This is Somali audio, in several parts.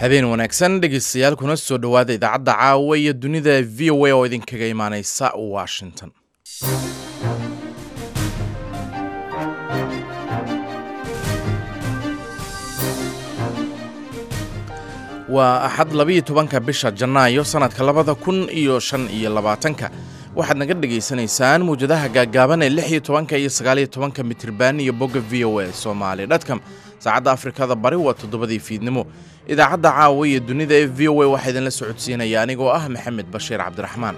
habeen wanaagsan dhegeystayaal kuna soo dhowaada idaacadda caawa iyo dunida v o a oo idinkaga imaaneysa washington waa axad labiiyo tobanka bisha janaayo sannadka labada kun iyo shan iyo labaatanka waxaad naga dhegaysanaysaan mawjadaha gaaggaaban ee lix iyo tobanka iyo sagaaliyo tobanka mitriban iyo bogga v o a somaali dtcom saacadda afrikada bari waa toddobadii fiidnimo idaacadda caawa iyo dunida ee v o a waxaa idinla socodsiinaya anigoo ah maxamed bashiir cabdiraxmaan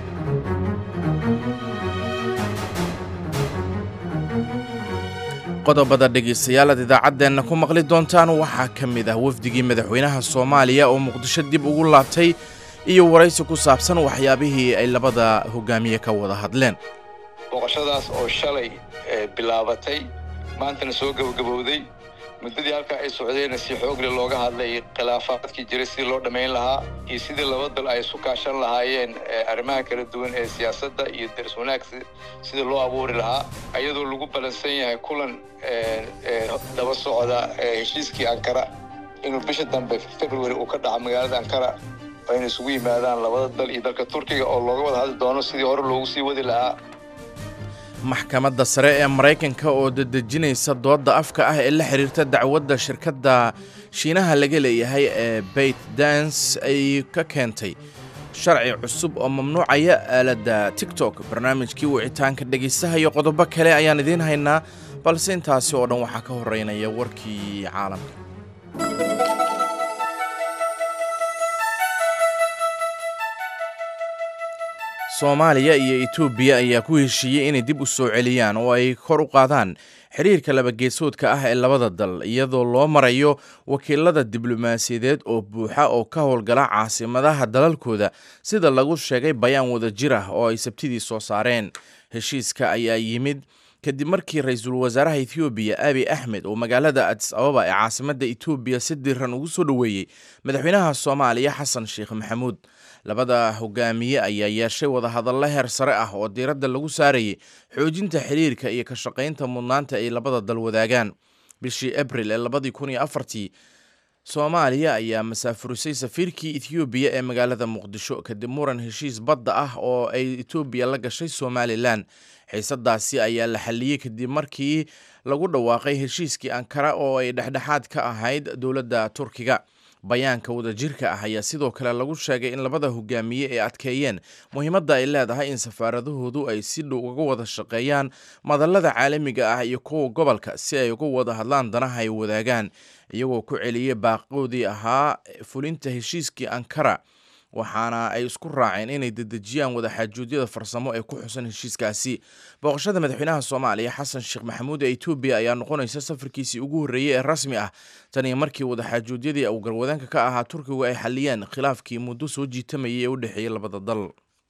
qodobada dhegaystayaal aad idaacaddeenna ku maqli doontaan waxaa ka mid ah wafdigii madaxweynaha soomaaliya oo muqdisho dib ugu laabtay iyo waraysi ku saabsan waxyaabihii ay labada hogaamiye ka wada hadleen booqashadaas oo shalay bilaabatay maantana soo gebagabowday muddadii halkaa ay socdeenna si xoogle looga hadlay khilaafaadkii jiray sidii loo dhammayn lahaa iyo sidii laba dal ay isu kaashan lahaayeen arrimaha kala duwan ee siyaasadda iyo daris wanaag sidii loo abuuri lahaa ayadoo lagu balansan yahay kulan daba socda heshiiskii ankara inuu bisha dambe february uu ka dhaco magaalada ankara ayna isugu yimaadaan labada dal iyo dalka turkiga oo looga wada hadli doono sidii hore loogu sii wadi lahaa maxkamadda sare ee maraykanka oo dadejinaysa doodda afka ah ee la xiriirta dacwadda shirkadda shiinaha laga leeyahay ee bayt dans ay ka keentay sharci cusub oo mamnuucaya aaladda tigtok barnaamijkii wicitaanka dhegaystaha iyo qodobo kale ayaan idiin haynaa balse intaasi oo dhan waxaa ka horeynaya warkii caalamka soomaaliya iyo etoobiya ayaa ku heshiiyey inay dib u soo celiyaan oo ay kor u qaadaan xiriirka labageesoodka ah ee labada dal iyadoo loo marayo wakiilada diblomaasiyadeed oo buuxa oo ka howlgala caasimadaha dalalkooda sida lagu sheegay bayaan wada jir ah oo ay sabtidii soo saareen heshiiska ayaa yimid kadib markii ra-iisul wasaaraha ethoobiya abi axmed oo magaalada adis ababa ee caasimadda etoobiya si diran ugu soo dhoweeyey madaxweynaha soomaaliya xasan sheekh maxamuud labada hogaamiye ayaa yeeshay wadahadallo heer sare ah oo diiradda lagu saarayay xoojinta xiriirka iyo ka shaqaynta mudnaanta ay labada dal wadaagaan bishii abril ee labadii kun iyo afartii soomaaliya ayaa masaafurisay safiirkii ethoobiya ee magaalada muqdisho kadib muran heshiis badda ah oo ay etoobiya la gashay somalilan xiisadaasi ayaa la xalliyey kadib markii lagu dhawaaqay heshiiskii ankara oo ay dhexdhexaad ka ahayd dowladda turkiga bayaanka wadajirka ah ayaa sidoo kale lagu sheegay in labada hogaamiye ay adkeeyeen muhiimadda ay leedahay in safaaradahoodu ay si dhow uga wada shaqeeyaan madallada caalamiga ah iyo kuwa gobolka si ay uga wada hadlaan danaha ay wadaagaan iyagoo ku celiyey baaqoodii ahaa fulinta heshiiskii ankara waxaana ay isku raaceen inay dedejiyaan wadaxaajuudyada farsamo ee ku xusan heshiiskaasi booqashada madaxweynaha soomaaliya xasan sheekh maxamuud ee etoobiya ayaa noqonaysa safarkiisii ugu horreeyey ee rasmi ah tan iyo markii wadaxaajuudyadii uu garwadeenka ka ahaa turkigu ay xaliyeen khilaafkii muddo soo jiitamayay ee u dhexeeyey labada dal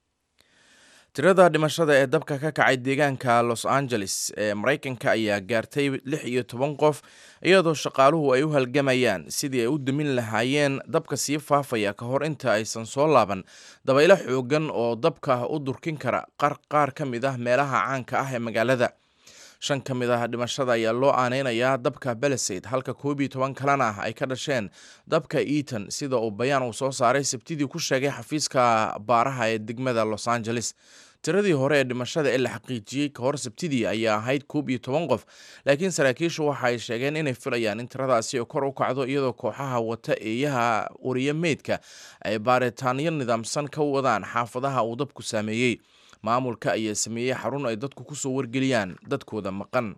tirada dhimashada ee dabka ka kacay deegaanka los angeles ee maraykanka ayaa gaartay lix iyo toban qof iyadoo shaqaaluhu ay u halgamayaan sidii ay u damin lahaayeen dabka sii faafaya ka hor inta aysan soo laaban dabaylo xoogan oo dabka u durkin kara qaar ka mid ah meelaha caanka ah ee magaalada shan ka mid ah dhimashada ayaa loo aaneynayaa dabka belisade halka koob iyo toban kalena ah ay ka dhasheen dabka eaton sida uu bayaan uu soo saaray sabtidii ku sheegay xafiiska baaraha ee degmada los angeles tiradii hore ee dhimashada ee la xaqiijiyey kahor sabtidii ayaa ahayd koob iyo toban qof laakiin saraakiishu waxa ay sheegeen inay filayaan in tiradaasi kor u kacdo iyadoo kooxaha wata eeyaha wariye meydka ay baaritaanyo nidaamsan ka wadaan xaafadaha uu dabku saameeyey maamulka ayaa sameeyey xarun ay dadku kusoo wargeliyaan dadkooda maqan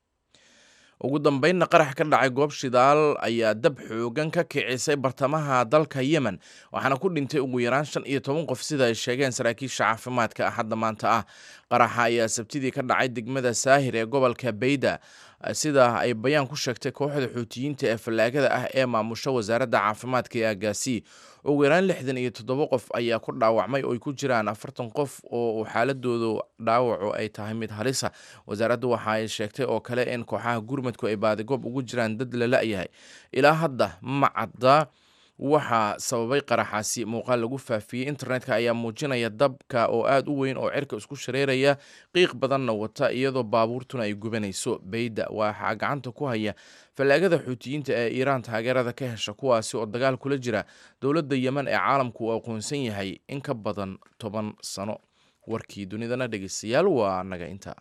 ugu dambeynna qarax ka dhacay goob shidaal ayaa dab xoogan ka kicisay bartamaha dalka yemen waxaana ku dhintay ugu yaraan shan iyo toban qof sida ay sheegeen saraakiisha caafimaadka axadda maanta ah qaraxa ayaa sabtidii ka dhacay degmada saahir ee gobolka bayda sida ay bayaan ku sheegtay kooxda xuutiyiinta ee fallaagada ah ee maamusha wasaaradda caafimaadka ee agaasi ugu yaraan lixdan iyo toddoba qof ayaa ku dhaawacmay oo ay ku jiraan afartan qof oo xaaladoodu dhaawacu ay tahay mid halisa wasaaraddu waxa ay sheegtay oo kale in kooxaha gurmadku ay baadigoob ugu jiraan dad la la-yahay ilaa hadda ma cadda waxaa sababay qaraxaasi muuqaal lagu faafiyey internetka ayaa muujinaya dabka oo aada u weyn oo cirka isku shareeraya qiiq badanna wata iyadoo baabuurtuna ay gubanayso beyda waxaa gacanta ku haya fallaagada xuutiyiinta ee iiraan taageerada ka hesha kuwaasi oo dagaal kula jira dowladda yemen ee caalamku uu aqoonsan yahay in ka badan toban sano warkii dunidana dhegeystayaal waa naga inta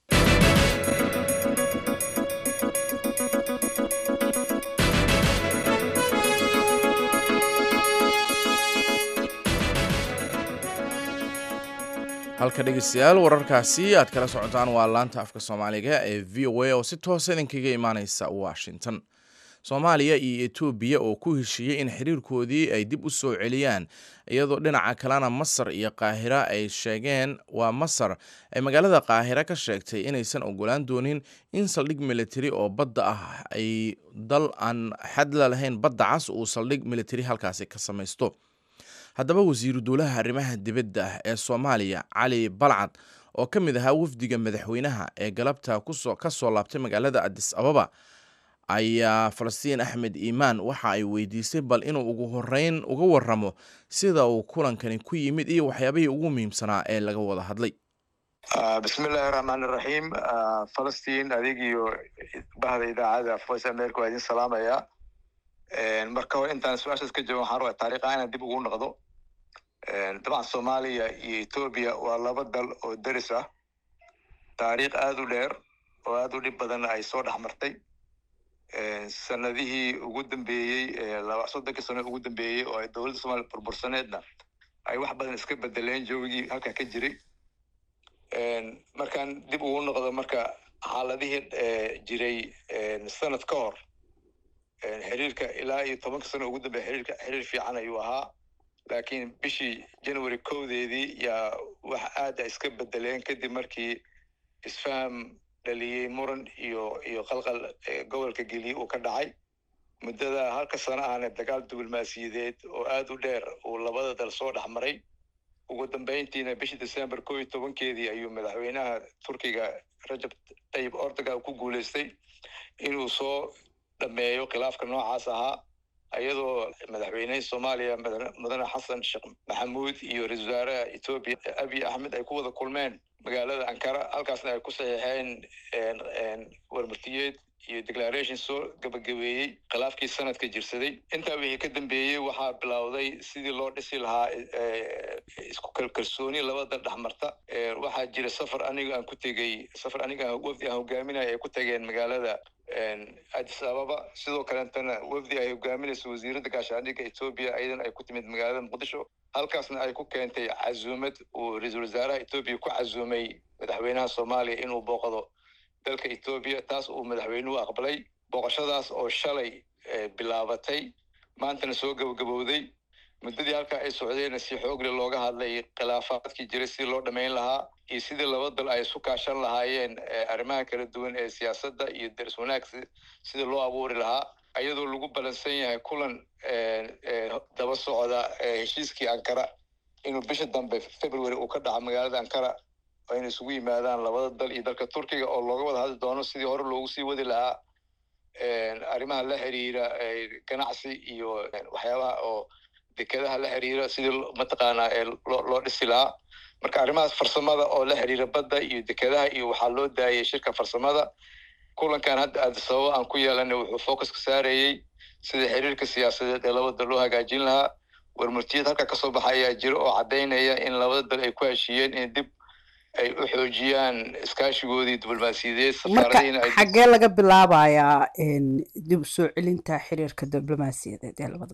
halka dhegeystayaal wararkaasi aad kala socotaan waa laanta afka soomaaliga ee v o a oo si toosa idinkaga imaaneysa washington soomaaliya iyo etoobiya oo ku heshiiyey in xiriirkoodii ay dib u soo celiyaan iyadoo dhinaca kalena masar iyo qaahira ay sheegeen waa masar ay magaalada qaahira ka sheegtay inaysan ogolaan doonin in saldhig militari oo badda ah ay dal aan xadla lahayn badda cas uu saldhig militari halkaasi ka samaysto haddaba wasiiru dowlaha arrimaha dibadda ah ee soomaaliya cali balcad oo ka mid ahaa wafdiga madaxweynaha ee galabta kusoo ka soo laabtay magaalada adis ababa ayaa falastiin axmed iimaan waxa ay weydiisay bal inuu ugu horeyn uga waramo sida uu kulankani ku yimid iyo waxyaabihii ugu muhiimsanaa ee laga wada hadlay bismillahi raxmaan iraxiim falastiin adig iyo bahda idaacada voice america waa idin salaamaya marka hore intaan su-aashaas ka jawaan waxaan rabaa taariikha inaan dib ugu noqdo dabcan soomaaliya iyo etoobiya waa laba dal oo deris ah taariikh aada u dheer oo aada u dhib badan ay soo dhex martay sanadihii ugu dambeeyey laba soddonkii sano ugu dambeeyey oo ay dowladda soomaliya burbursaneedna ay wax badan iska bedeleen joogigii halkaa ka jiray markaan dib ugu noqdo marka xaaladihii jiray sanad ka hor xiriirka ilaa iyo tobanka sano ugu dambeya xiriirka xiriir fiican ayuu ahaa laakiin bishii january kowdeedii yaa wax aada iska bedeleen kadib markii isfaham dhaliyey muran iyo iyo qalqal gobolka geliye uu ka dhacay muddada halka sano ahna dagaal diblomaasiyadeed oo aada u dheer uu labada dal soo dhex maray ugu dambeyntiina bishii december kow iyo tobankeedii ayuu madaxweynaha turkiga rajab tayib ordogan ku guuleystay inuu soo dhameeyo khilaafka noocaas ahaa iyadoo madaxweynehii soomaaliya mudane xasan sheekh maxamuud iyo ra-isul wasaaraha etoobiya abiy axmed ay ku wada kulmeen magaalada ankara halkaasna ay ku saxiixeen warmartiyeed iyo declaration soo gabagabeeyey khilaafkii sanadka jirsaday intaa wixii ka dambeeyey waxaa bilowday sidii loo dhisi lahaa isku kalkalsooni labada dhexmarta waxaa jira safar aniga aan ku tegey safar aniga wafdi aan hogaaminaya ay ku tageen magaalada addis ababa sidoo kaleetana wafdi ay hogaaminayso wasiiradda gaashaandhigga etoobiya ayadana ay ku timid magaalada muqdisho halkaasna ay ku keentay casuumad uu ra-iisul wasaaraha etoobiya ku casuumay madaxweynaha soomaaliya inuu booqdo dalka etoobiya taas uu madaxweynuhu aqbalay booqashadaas oo shalay bilaabatay maantana soo gabagabowday muddadii halkaa ay socdeenna si xoogle looga hadlay khilaafaadkii jiray sidii loo dhammayn lahaa iyo sidii laba dal ay isu kaashan lahaayeen arrimaha kala duwan ee siyaasadda iyo daris wanaag sidii loo abuuri lahaa ayadoo lagu balansan yahay kulan daba socda heshiiskii ankara inuu bisha dambe february uu ka dhaco magaalada ankara oo inay isugu yimaadaan labada dal iyo dalka turkiga oo looga wada hadli doono sidii hore loogu sii wadi lahaa arrimaha la xiriira ganacsi iyo waxyaabaha oo dekedaha la xiriira sidii mataqaanaa loo dhisi lahaa marka arrimahaas farsamada oo la xiriira badda iyo dekedaha iyo waxaa loo daayay shirka farsamada kulankan hadda addisababa aan ku yeelanay wuxuu focuska saarayey sida xiriirka siyaasadeed ee labada dal loo hagaajin lahaa warmurtiyad halka kasoo baxa ayaa jira oo caddaynaya in labada dal ay ku heshiiyeen in dib ay u xoojiyaan iskaashigoodii diblomaasiyadeed marka xaggee laga bilaabayaa dib usoo celinta xiriirka diblomaasiyadeed ee labada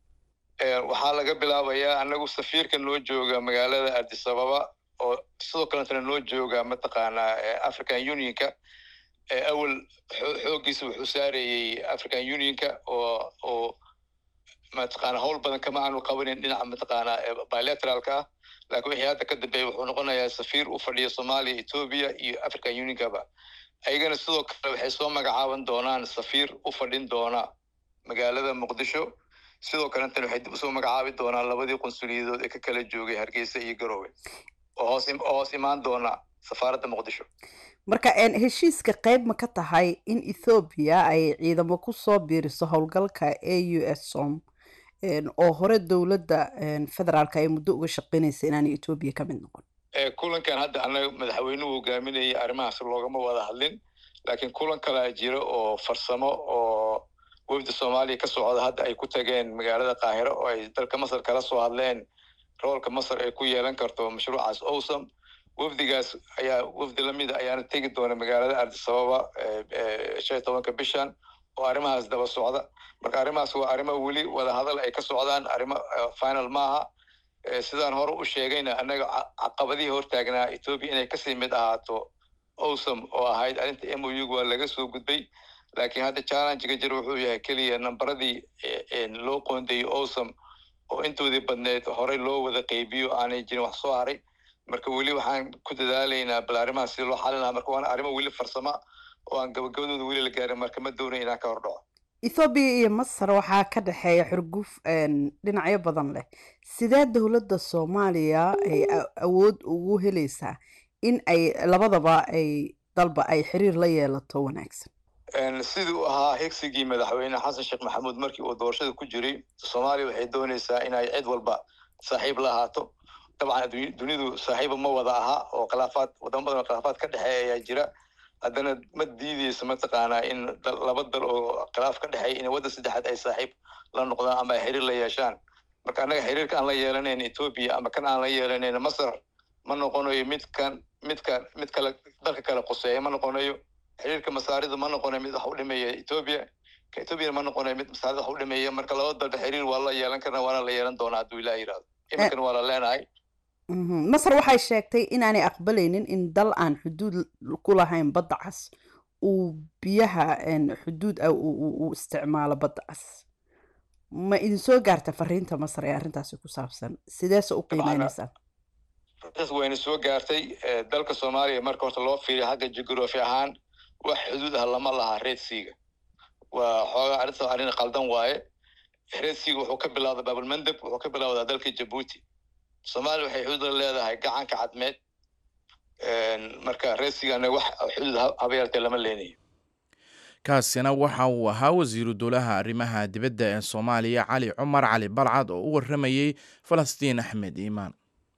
dal waxaa laga bilaabayaa anagu safiirka noo jooga magaalada addis ababa oo sidoo kaletana noo jooga mataqaanaa african unionka awel xooggiisa wuxuu saarayey african unionka oo oo mataqaana howl badan kama aanu qabanin dhinaca mataqaanaa bilateralka ah laakiin wixii hadda ka dambeeya wuxuu noqonayaa safiir u fadhiya soomaaliya etoobiya iyo african unionkaba ayagana sidoo kale waxay soo magacaaban doonaan safiir u fadhin doona magaalada muqdisho sidoo kalentana waxay dib usoo magacaabi doonaan labadii qunsuliyadood ee ka kala joogay hargeysa iyo garoowe oo hoos oo hoos imaan doona safaaradda muqdisho marka heshiiska qayb ma ka tahay in ethoobiya ay ciidamo kusoo biiriso howlgalka a u s som oo hore dowladda federaalka ay muddo uga shaqeynaysa inaanay etoobiya ka mid noqon kulankan hadda annaga madaxweynuhu hogaaminayay arrimahaas loogama wada hadlin laakiin kulan kalaa jira oo farsamo oo wafda soomaaliya ka socda hadda ay ku tageen magaalada qaahiro oo ay dalka masar kala soo hadleen roolka masar ay ku yeelan karto mashruucaas owsam wafdigaas ayaa wafdi lamida ayaana tegi doona magaalada ardisababa shan iyo tobanka bishan oo arrimahaas daba socda marka arrimahaas waa arrimo weli wadahadal ay ka socdaan arrimo final maaha sidaan hore u sheegayna annaga caqabadihii hortaagnaa etoobiya inay kasii mid ahaato owsam oo ahayd arrinta m o u waa laga soo gudbay laakiin hadda challengega jir wuxuu yahay keliya nambaradii loo qoondeeyey owsam oo intoodii badneed horey loo wada qeybiyo aanay jirin wax soo haray marka weli waxaan ku dadaalaynaa bal arrimaha sida loo xalin lahaa marka waana arrimo weli farsama oo aan gabagabadooda weli la gaarin marka ma doonay inaan ka hor dhaco ethoobiya iyo masar waxaa ka dhexeeya xurguf dhinacyo badan leh sidee dowladda soomaaliya ay awood ugu helaysaa in ay labadaba ay dalba ay xiriir la yeelato wanaagsan siduu ahaa higsigii madaxweyne xasan sheekh maxamuud markii uu doorashada ku jiray soomaaliya waxay doonaysaa inay cid walba saaxiib la ahaato dabcan dunidu saaxiiba ma wada aha oo khilaafaad wadamo badan oo khilaafaad ka dhexeeya ayaa jira haddana ma diideyso mataqaanaa in laba dal oo khilaaf ka dhexeeya in waddan saddexaad ay saaxiib la noqdaan ama ay xiriir la yeeshaan marka annaga xiriirka aan la yeelanayn etoobiya ama kan aan la yeelanayn masar ma noqonayo midkan midka mid kale dalka kale quseeya ma noqonayo xiriirka masaarida ma noqonayo mid wax u dhimeeya etoobiya ka etoobiyana ma noqonayo mid masaarida wax u dhimeeya marka laba dalba xiriir waa la yeelan karna waana la yeelan doonaa hadduu ilaah yidhahdo iminkana waa la leenahay masar waxay sheegtay inaanay aqbalaynin in dal aan xuduud ku lahayn badda cas uu biyaha xuduud ah uu isticmaalo badda cas ma idin soo gaarta fariinta masar ee arrintaasi ku saabsan sideese u qiimeynaysaa taas wayna soo gaartay dalka soomaaliya marka horta loo fiiriya xagga jugraphy ahaan wax xuduud ah lama laha red seaga waa xoogaa arrinta arrin qaldan waaye red seaga wuxuu ka bilowda babulmandeb wuxuu ka bilowdaa dalka jabuuti soomaaliya waxay xuduud la leedahay gacanka cadmeed marka red seagana wax xuduud haba yartee lama leenayo kaasina waxa uu ahaa wasiiru dowlaha arrimaha dibadda ee soomaaliya cali cumar cali balcad oo u warramayey falastiin axmed iimaan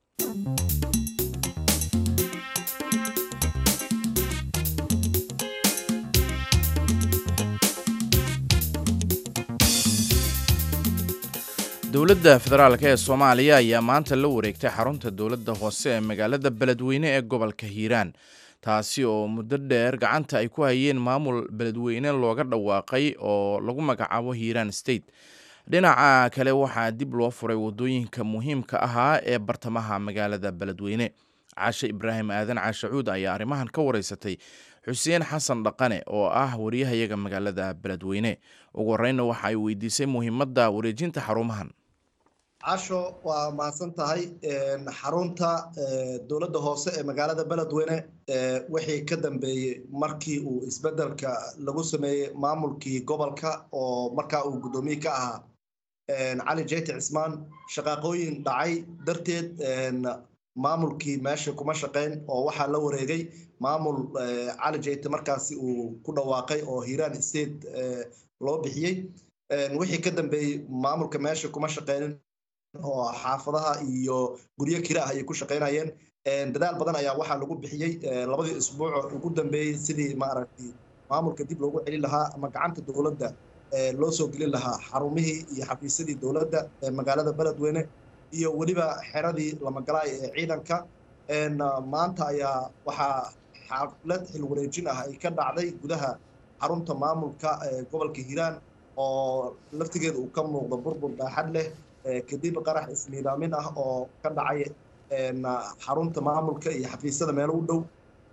dowladda federaalk ee soomaaliya ayaa maanta la wareegtay xarunta dowladda hoose ee magaalada beledweyne ee gobolka hiiraan taasi oo muddo dheer gacanta ay ku hayeen maamul beledweyne looga dhawaaqay oo lagu magacaabo hiiraan state dhinaca kale waxaa dib loo furay waddooyinka muhiimka ahaa ee bartamaha magaalada beledweyne caashe ibraahim aadan caashacuud ayaa arrimahan ka wareysatay xuseen xasan dhaqane oo ah wariyahayaga magaalada beledweyne ugu horreynna waxa ay weydiisay muhiimadda wareejinta xarumahan casho waa mahadsan tahay xarunta dowladda hoose ee magaalada beledweyne wixii ka dambeeyey markii uu isbeddelka lagu sameeyey maamulkii gobolka oo markaa uu guddoomiye ka ahaa cali jeyti cismaan shaqaaqooyin dhacay darteed maamulkii meesha kuma shaqayn oo waxaa la wareegay maamul cali jeyte markaasi uu ku dhawaaqay oo hiiraan state loo bixiyey wixii ka dambeeyey maamulka meesha kuma shaqaynin oo xaafadaha iyo guryo kira ah ayay ku shaqaynayeen dadaal badan ayaa waxaa lagu bixiyey labadii isbuuc ugu dambeeyey sidii maaragtay maamulka dib loogu celin lahaa ama gacanta dowladda loo soo gelin lahaa xarumihii iyo xafiisyadii dowladda ee magaalada beledweyne iyo weliba xeradii lamagalaay ee ciidanka maanta ayaa waxaa xaflad xil wareejin ah ay ka dhacday gudaha xarunta maamulka gobolka hiiraan oo laftigeeda uu ka muuqdo burbur baaxad leh kadib qarax isniidaamin ah oo ka dhacay xarunta maamulka iyo xafiisyada meelo u dhow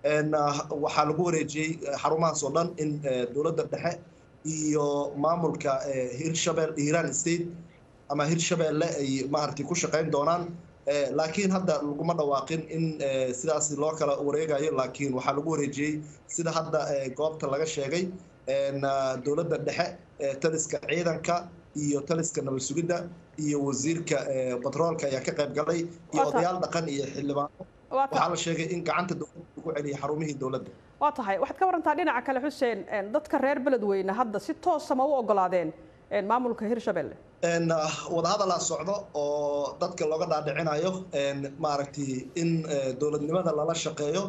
waxaa lagu wareejiyey xarumahaas oo dhan in dowladda dhexe iyo maamulka hirshabeel hiiraan state ama hirshabeelle ay maaragtay ku shaqayn doonaan laakiin hadda laguma dhawaaqin in sidaas loo kala wareegayo laakiin waxaa lagu wareejiyey sida hadda goobta laga sheegay dowladda dhexe taliska ciidanka iyo taliska nabad sugidda iyo wasiirka batroolka ayaa ka qayb galay iyo odayaal dhaqan iyo xildhibaano waxaa la sheegay in gacanta dowladda lagu celiyay xarumihii dowladda waa tahay waxaad ka warantaa dhinaca kale xuseen dadka reer beledweyne hadda si toosa ma u ogolaadeen maamulka hirshabelle wadahadalaa socdo oo dadka looga dhaadhicinayo maaragtay in dowladnimada lala shaqeeyo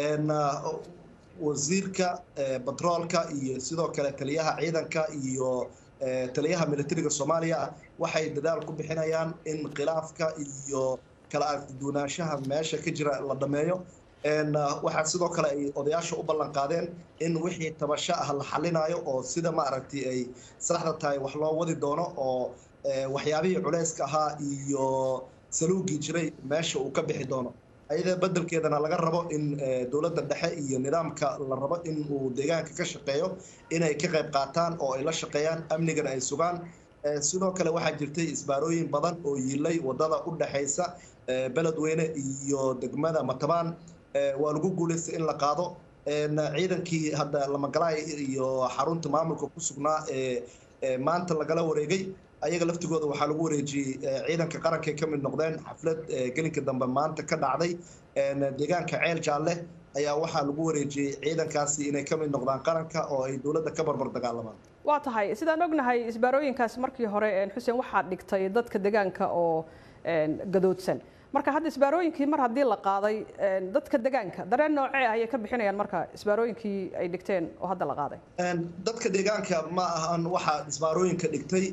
wasiirka batroolka iyo sidoo kale taliyaha ciidanka iyo taliyaha militariga soomaaliya waxay dadaal ku bixinayaan in khilaafka iyo kala argduunaanshaha meesha ka jira la dhameeyo waxaa sidoo kale ay odayaasha u ballan qaadeen in wixii tabasho ah la xalinayo oo sida maaragtay ay saxda tahay wax loo wadi doono oo waxyaabihii culayska ahaa iyo saluugii jiray meesha uu ka bixi doono ayada bedelkeedana laga rabo in dowladda dhexe iyo nidaamka la rabo in uu deegaanka ka shaqeeyo inay ka qayb qaataan oo ay la shaqeeyaan amnigana ay sugaan sidoo kale waxaa jirtay isbaarooyin badan oo yilay wadada u dhexaysa beledweyne iyo degmada matabaan waa lagu guulaystay in la qaado ciidankii hadda lamagalaay iyo xarunta maamulka ku sugnaa ee maanta lagala wareegay ayaga laftigooda waxaa lagu wareejiyey ciidanka qarankay ka mid noqdeen xaflad gelinka dambe maanta ka dhacday deegaanka ceel jaalle ayaa waxaa lagu wareejiyey ciidankaasi inay ka mid noqdaan qaranka oo ay dowladda ka barbar dagaalamaan waa tahay sidaan ognahay isbaarooyinkaas markii hore xuseen waxaa dhigtay dadka deegaanka oo gadoodsan marka hadda isbaarooyinkii mar haddii la qaaday dadka deegaanka dareen noocee ayay ka bixinayaan marka isbaarooyinkii ay dhigteen oo hadda la qaaday dadka deegaanka ma ahan waxaa isbaarooyinka dhigtay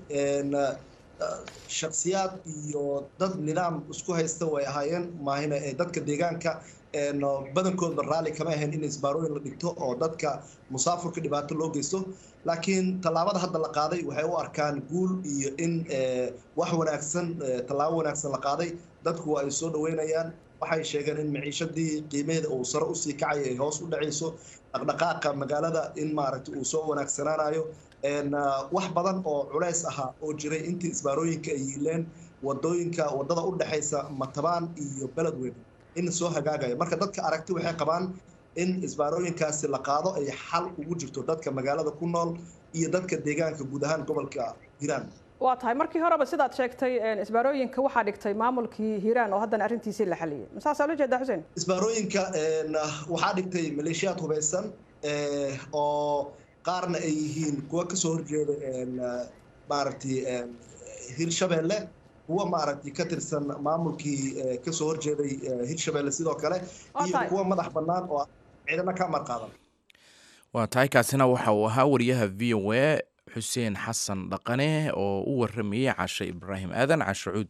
shaksiyaad iyo dad nidaam isku haysta way ahaayeen maahina dadka deegaanka badankoodba raalli kama ahayn in isbaarooyin la dhigto oo dadka musaafurka dhibaato loo geysto laakiin tallaabada hadda la qaaday waxay u arkaan guul iyo in wax wanaagsan tallaabo wanaagsan la qaaday dadku waa ay soo dhaweynayaan waxay sheegeen in maciishadii qiimaheeda uu sare usii kacayo ay hoos u dhacayso dhaqdhaqaaqa magaalada in maaragtay uu soo wanaagsanaanayo wax badan oo culays ahaa oo jiray intii isbaarooyinka ay yiileen wadooyinka wadada u dhexaysa matabaan iyo beledweyne in soo hagaagayo marka dadka aragti waxay qabaan in isbaarooyinkaasi la qaado ay xal ugu jirto dadka magaalada ku nool iyo dadka deegaanka guud ahaan gobolka hiiraan waa tahay markii horeba sidaad sheegtay isbaarooyinka waxaa dhigtay maamulkii hiiraan oo haddana arrintiisii la xaliyey masaasaa loo jeedaa xuseen isbaarooyinka waxaa dhigtay maleeshiyaad hubaysan oo qaarna ay yihiin kuwa kasoo horjeeda maaragtay hirshabeelle kuwa maaragtay ka tirsan maamulkii kasoo horjeeday hirshabeelle sidoo kale iyo kuwa madax bannaan oo ciidana ka amar qaadan waa tahay kaasina waxa uu ahaa wariyaha v o a xuseen xasan dhaqane oo u waramayey cashe ibraahim aadan cashacuud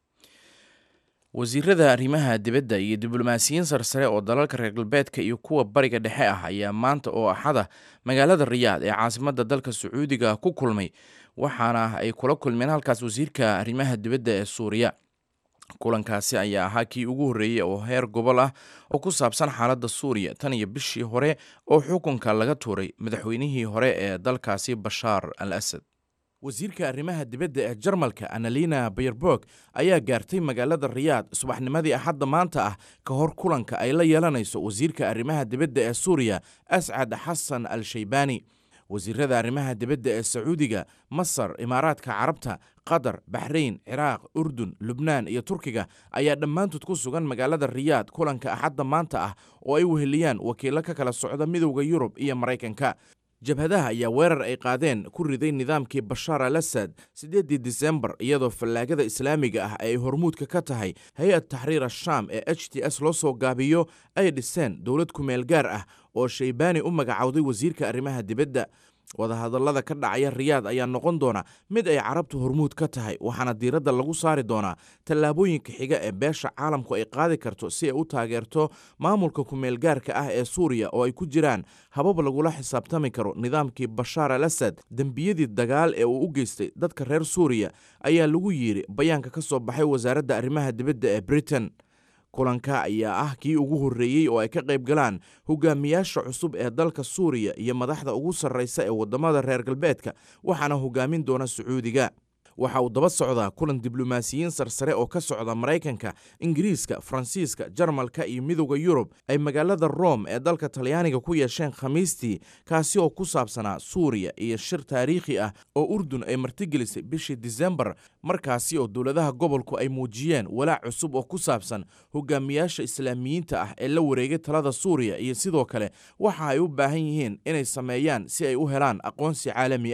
wasiirada arrimaha dibadda iyo diblomaasiyiin sarsare oo dalalka reer galbeedka iyo kuwa bariga dhexe ah ayaa maanta oo axada magaalada riyaad ee caasimadda dalka sacuudiga ku kulmay waxaana ay kula kulmeen halkaas wasiirka arrimaha dibadda ee suuriya kulankaasi ayaa ahaa kii ugu horreeyey oo heer gobol ah oo ku saabsan xaaladda suuriya tan iyo bishii hore oo xukunka laga tuuray madaxweynihii hore ee dalkaasi bashaar al asad wasiirka arrimaha dibadda ee jarmalka annalina bayerborg ayaa gaartay magaalada riyaad subaxnimadii axadda maanta ah ka hor kulanka ay la yeelanayso wasiirka arrimaha dibadda ee suuriya ascad xasan al shaybani wasiirada arrimaha dibadda ee sacuudiga masar imaaraadka carabta qatar baxrayn ciraaq urdun lubnaan iyo turkiga ayaa dhammaantood ku sugan magaalada riyaad kulanka axadda maanta ah oo ay weheliyaan wakiilo ka kala socda midowda yurub iyo maraykanka jabhadaha ayaa weerar ay qaadeen ku riday nidaamkii bashaar al asad siddeeddii disembar iyadoo fallaagada islaamiga ah ay hormuudka ka tahay hay-ad taxriir ashaam ee h t s loo soo gaabiyo ay dhiseen dowlad kumeel gaar ah oo shaybaani u magacowday wasiirka arrimaha dibadda wadahadallada ka dhacaya riyaad ayaa noqon doona mid ay carabtu hormuud ka tahay waxaana diiradda lagu saari doonaa tallaabooyinka xiga ee beesha caalamku ay qaadi karto si ay u taageerto maamulka kumeelgaarka ah ee suuriya oo ay ku jiraan habab lagula xisaabtami karo nidaamkii bashaar al asad dembiyadii dagaal ee uu u geystay dadka reer suuriya ayaa lagu yidhi bayaanka ka soo baxay wasaaradda arrimaha dibadda ee britain kulanka ayaa ah kii ugu horreeyey oo ay ka qayb galaan hogaamiyaasha cusub ee dalka suuriya iyo madaxda ugu sarraysa ee waddamada reer galbeedka waxaana hogaamin doona sacuudiga waxa uu daba socdaa kulan diblomaasiyiin sarsare oo ka socda maraykanka ingiriiska faransiiska jarmalka iyo midowda yurub ay magaalada rome ee dalka talyaaniga ku yeesheen khamiistii kaasi oo ku saabsanaa suuriya iyo shir taariikhi ah oo urdun ay martigelisay bishii disembar markaasi oo dowladaha gobolku ay muujiyeen walaac cusub oo ku saabsan hogaamiyaasha islaamiyiinta ah ee la wareegay talada suuriya iyo sidoo kale waxa ay u baahan yihiin inay sameeyaan si ay u helaan aqoonsi caalami ah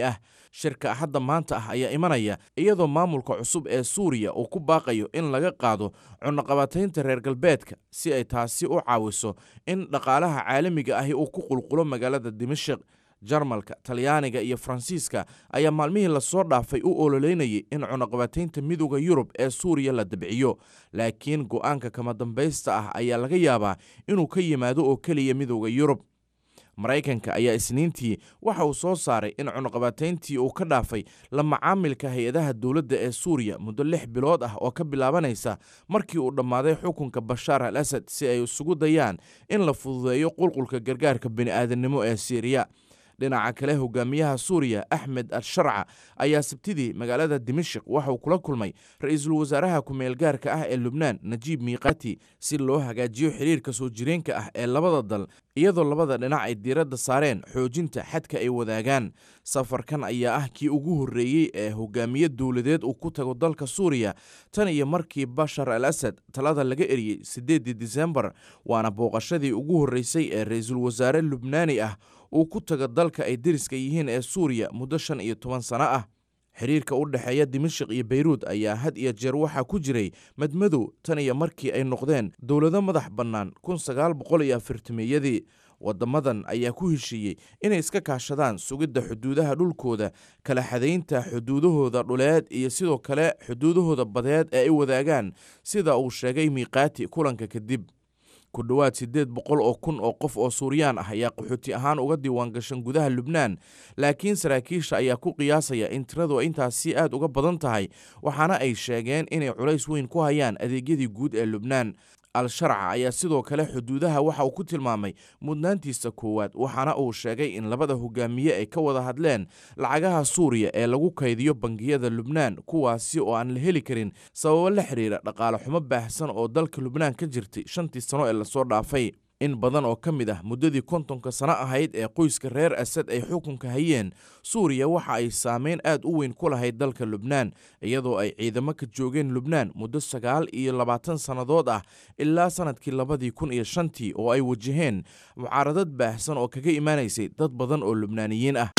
shirka hadda maanta ah ayaa imanaya iyadoo maamulka cusub ee suuriya uu ku baaqayo in laga qaado cunaqabataynta reer galbeedka si ay taasi u caawiso in dhaqaalaha caalamiga ahi uu ku qulqulo magaalada dimashik jarmalka talyaaniga iyo faransiiska ayaa maalmihii lasoo dhaafay u ololeynayay in cunaqabataynta midooda yurub ee suuriya la dabciyo laakiin go'aanka kama dambaysta ah ayaa laga yaabaa inuu ka yimaado oo keliya midooda yurub maraykanka ayaa isniintii waxa uu soo saaray in cunaqabatayntii uu ka dhaafay la macaamilka hay-adaha dowladda ee suuriya muddo lix bilood ah oo ka bilaabanaysa markii uu dhammaaday xukunka bashaar al asad si ay isugu dayaan in la fududeeyo qulqulka gargaarka bini'aadannimo ee siiriya dhinaca kale hogaamiyaha suuriya axmed al sharca ayaa sabtidii magaalada dimashik waxauu kula kulmay ra-iisul wasaaraha ku-meel gaarka ah ee lubnaan najiib miiqati si loo hagaajiyo xiriirka soo jireenka ah ee labada dal iyadoo labada dhinac ay diiradda saareen xoojinta xadka ay wadaagaan safarkan ayaa ah kii ugu horreeyey ee hogaamiye dowladeed uu ku tago dalka suuriya tan iyo markii bashar al asad talada laga eriyey siddeeddii disembar waana booqashadii ugu horreysay ee ra-iisul wasaare lubnaani ah uu ku tago dalka ay deriska yihiin ee suuriya muddo shan iyo toban sano ah xiriirka u dhexeeya dimashik iyo beyruud ayaa had iyo jeer waxaa ku jiray madmadow tan iyo markii ay noqdeen dowlado madax bannaan kun sagaal boqol iyo afartameeyadii wadamadan ayaa ku heshiiyey inay iska kaashadaan sugidda xuduudaha dhulkooda kala xadaynta xuduudahooda dhuleed iyo sidoo kale xuduudahooda badeed ee ay wadaagaan sida uu sheegay miiqaati kulanka kadib ku dhowaad siddeed boqol oo kun oo qof oo suuriyaan ah ayaa qaxooti ahaan uga diiwaan gashan gudaha lubnaan laakiin saraakiisha ayaa ku qiyaasaya in tiradu intaasi aad uga badan tahay waxaana ay sheegeen inay culays weyn ku hayaan adeegyadii guud ee lubnaan al-sharca ayaa sidoo kale xuduudaha waxa uu ku tilmaamay mudnaantiisa koowaad waxaana uu sheegay in labada hogaamiye ay ka wada hadleen lacagaha suuriya ee lagu kaydiyo bangiyada lubnaan kuwaasi oo aan la heli karin sababo la xiriira dhaqaale xumo baahsan oo dalka lubnaan ka jirtay shantii sano ee lasoo dhaafay in badan oo ka mid ah muddadii kontonka sano ahayd ee qoyska reer asad ay xukunka hayeen suuriya waxa ay saameyn aad u weyn ku lahayd dalka lubnaan iyadoo ay ciidamo ka joogeen lubnaan muddo sagaal iyo labaatan sannadood ah ilaa sannadkii labadii kun iyo shantii oo ay wajaheen mucaaradad baahsan oo kaga imaanaysay dad badan oo lubnaaniyiin ah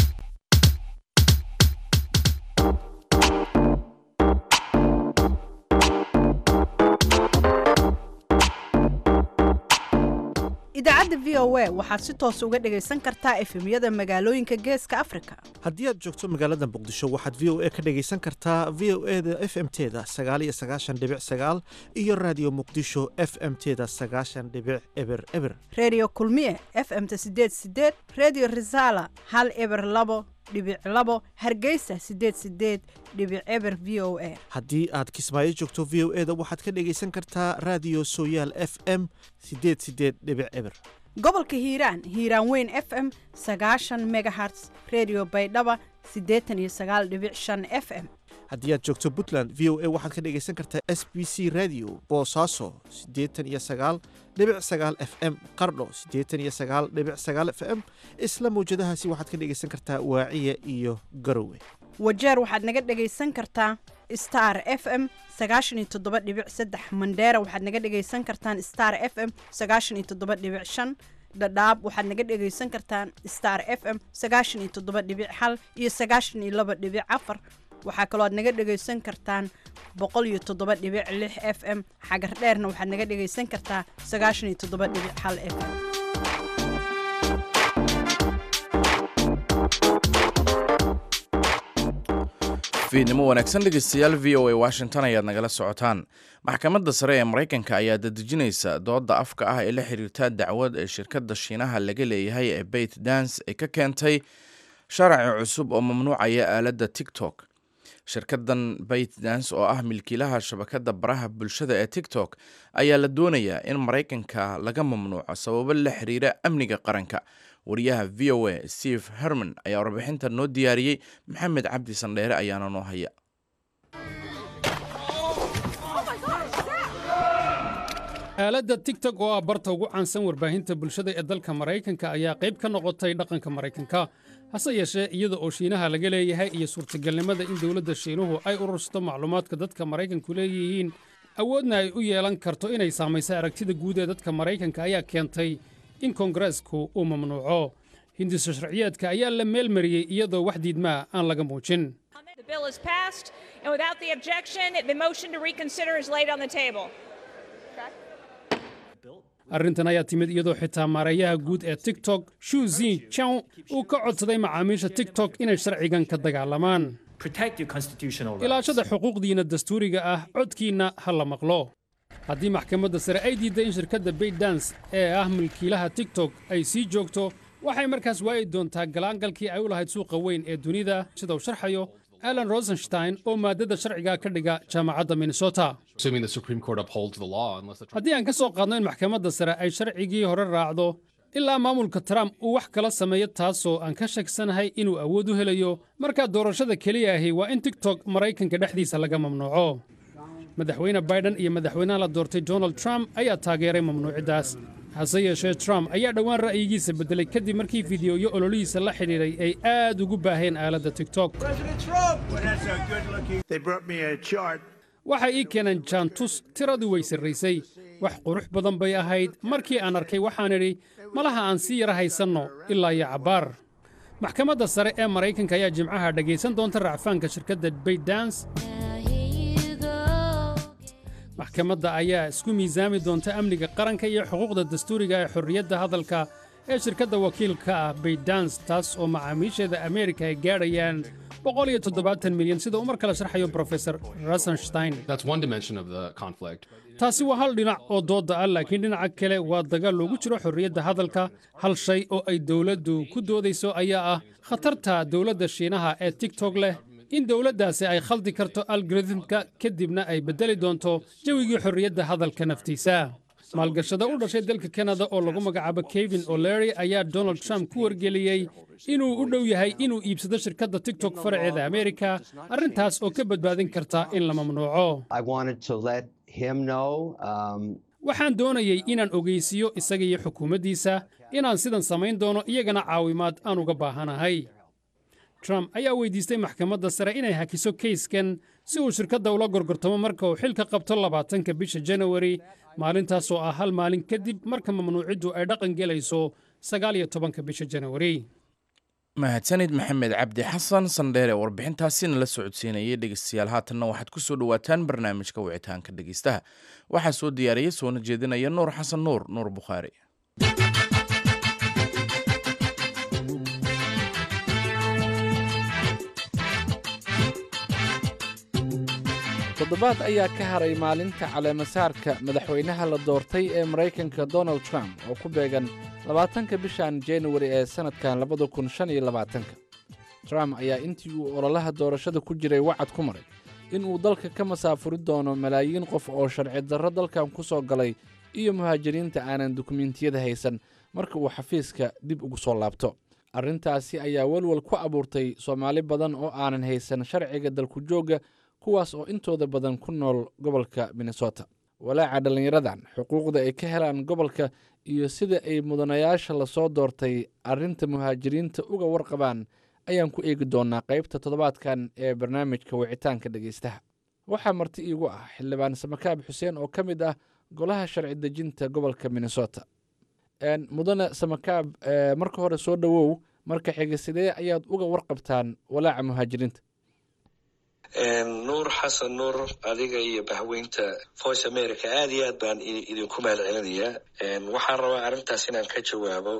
idaacadda v o a waxaad si toos uga dhegaysan kartaa efemyada magaalooyinka geeska afrika haddii aad joogto magaalada muqdisho waxaad v o a ka dhegaysan kartaa v o e da f m teda sagaal iyo sagaashan dhibic sagaal iyo raadiyo muqdisho f m teda sagaashan dhibic eber eber redio kulmiye f m ta sideed sideed redio resala hal eber labo dhibic labo hargeysa sideed sideed dhibic eber v o a haddii aad kismaayo joogto v o e da waxaad ka dhegaysan kartaa raadiyo sooyaal f m sideed sideed dhibic eber gobolka hiiraan hiiraan weyn f m sagaashan megaherts redio baydhaba siddeetan iyo sagaal dhibic shan f m haddii aad joogto puntland v o a waxaad ka dhegaysan kartaa s b c radio boosaaso siddeetan iyo sagaal dhibic sagaal f m qardho siddeetan iyo sagaal dhibic sagaal f m isla mawjadahaasi waxaad ka dhegaysan kartaa waaciya iyo garowe wajeer waxaad naga dhegaysan kartaa star f m sagaashan iyo toddoba dhibic saddex mandheera waxaad naga dhegaysan kartaan star f m sagaashan iyo toddoba dhibic shan dhadhaab waxaad naga dhegaysan kartaan star f m sagaashan iyo toddoba dhibic hal iyo sagaashan iyo laba dhibic afar waxaa kaloo aad naga dhegaysan kartaan boqol iyo toddoba dhibic lix f m xagar dheerna waxaad naga dhegaysan kartaa sagaashan iyo toddoba dhibic hal f m fiidnimo wanaagsan dhegeystayaal v o a washington ayaad nagala socotaan maxkamadda sare ee maraykanka ayaa dadejinaysa dooda afka ah ee la xiriirta dacwad ee shirkadda shiinaha laga leeyahay ee bait dance ay ka keentay sharci cusub oo mamnuucaya aaladda tiktok shirkaddan bait dance oo ah milkiilaha shabakadda baraha bulshada ee tiktok ayaa la doonayaa in maraykanka laga mamnuuco sababo la xiriira amniga qaranka wariyaha v o a steve herman ayaa warbixinta noo diyaariyey maxamed cabdi sandheere ayaana noo haya aaladda tigtok oo ah barta ugu caansan warbaahinta bulshada ee dalka maraykanka ayaa qayb ka noqotay dhaqanka maraykanka hase yeeshee iyada oo shiinaha laga leeyahay iyo suurtagalnimada in dowladda shiinuhu ay urursato macluumaadka dadka maraykanku leeyihiin awoodna ay u yeelan karto inay saamayso aragtida guud ee dadka maraykanka ayaa keentay in koongareesku uu mamnuuco hindisa sharciyeedka ayaa la meelmariyey iyadoo wax diidmaa aan laga muujin The bill is passed, and without the objection, the motion to reconsider is laid on the table. arrintan ayaa timid iyadoo xitaa maareeyaha guud ee tiktok shu zin chao uu ka codsaday macaamiisha tiktok inay sharcigan ka dagaalamaan ilaashada xuquuqdiinna dastuuriga ah codkiinna ha la maqlo haddii maxkamadda sare ay diidday in shirkadda baydans ee ah milkiilaha tiktok ay sii joogto waxay markaas waayi doontaa galaangalkii ay u lahayd suuqa weyn ee dunida sida uu sharxayo alan rosenstein oo maaddada sharciga ka dhiga jaamacadda minnesota haddii aan ka soo qaadno in maxkamadda sare ay sharcigii hore raacdo ilaa maamulka trump uu wax kala sameeyo taasoo aan ka shagsanahay inuu awood u helayo markaa doorashada keliya ahi waa in tiktok maraykanka dhexdiisa laga mamnuuco madaxweyne baiden iyo madaxweynaha la doortay donald trump ayaa taageeray mamnuuciddaas hase yeeshee trump ayaa dhowaan ra'yigiisa beddelay kadib markii fideoyo ololihiisa la xidhiidhay ay aad ugu baaheen aaladda tiktok waxay ii keeneen jaantus tiradii way sarraysay wax qurux badan bay ahayd markii aan arkay waxaan idhi malaha aan sii yara haysanno ilaa iyo cabbaar maxkamadda sare ee maraykanka ayaa jimcaha dhegaysan doonta racfaanka shirkadda baydans maxkamadda ayaa isku miisaami doonta amniga qaranka iyo xuquuqda dastuuriga ee xorriyadda hadalka ee shirkadda wakiilka ah baydans taas oo macaamiisheeda ameerika ay gaadhayaan milyan sida uu mar kale sharxayo brofesor rosenstein taasi waa hal dhinac oo doodda ah laakiin dhinaca kale waa dagaal loogu jiro xorriyadda hadalka hal shay oo ay dowladdu ku doodayso ayaa ah khatarta dowladda shiinaha ee tigtok leh in dowladdaasi ay khaldi karto algoritmka kadibna ay beddeli doonto jawigii xorriyadda hadalka naftiisa maalgashada u dhashay dalka kanada oo lagu magacaabo kevin o'lery ayaa donald trump ku wargeliyey inuu u dhow yahay inuu iibsado shirkadda tiktok faraceeda ameerika arrintaas oo ka badbaadin karta in la mamnuuco waxaan doonayey inaan ogeysiiyo isaga iyo xukuumaddiisa inaan sidan samayn doono iyagana caawimaad aan uga baahanahay trump ayaa weydiistay maxkamadda sare inay hakiso keyskan si uu shirkadda ula gorgortamo marka uu xilka qabto labaatanka bisha janawari maalintaasoo ah hal maalin kadib marka mamnuuciddu ay dhaqan gelayso sagaal iyo tobanka bisha janawari mahadsanid maxamed cabdi xasan sandheere warbixintaasina la socodsiinayay dhegeystayaal haatanna waxaad ku soo dhowaataan barnaamijka wicitaanka dhegeystaha waxaa soo diyaariyey soona jeedinaya nuur xasan nuur nuur bukhaari toddobaad ayaa ka haray maalinta caleemasaarka madaxweynaha la doortay ee maraykanka donald trump oo ku beegan labaatanka bishan januari ee sannadkan labada kun shan iyo labaatanka trump ayaa intii uu ololaha doorashada ku jiray wacad ku maray in uu dalka ka masaafuri doono malaayiin qof oo sharci darro dalkan ku soo galay iyo muhaajiriinta aanan dukumentiyada haysan marka uu xafiiska dib ugu soo laabto arrintaasi ayaa welwel ku abuurtay soomaali badan oo aanan haysan sharciga dalku joogga kuwaas oo intooda badan ku nool gobolka minnesota walaaca dhallinyaradan xuquuqda ay ka helaan gobolka iyo sida ay mudanayaasha lasoo doortay arrinta muhaajiriinta uga warqabaan ayaan ku eegi doonaa qaybta toddobaadkan ee barnaamijka wicitaanka dhegeystaha waxaa marti iigu ah xildhibaan samakaab xuseen oo ka mid ah golaha sharci dejinta gobolka minnesota mudane samakaab marka hore soo dhowow marka xiga sidee ayaad uga warqabtaan walaaca muhaajiriinta nuur xasan nuur adiga iyo bahweynta voice america aad iyo aad baan idinku mahad celinayaa waxaan rabaa arrintaas inaan ka jawaabo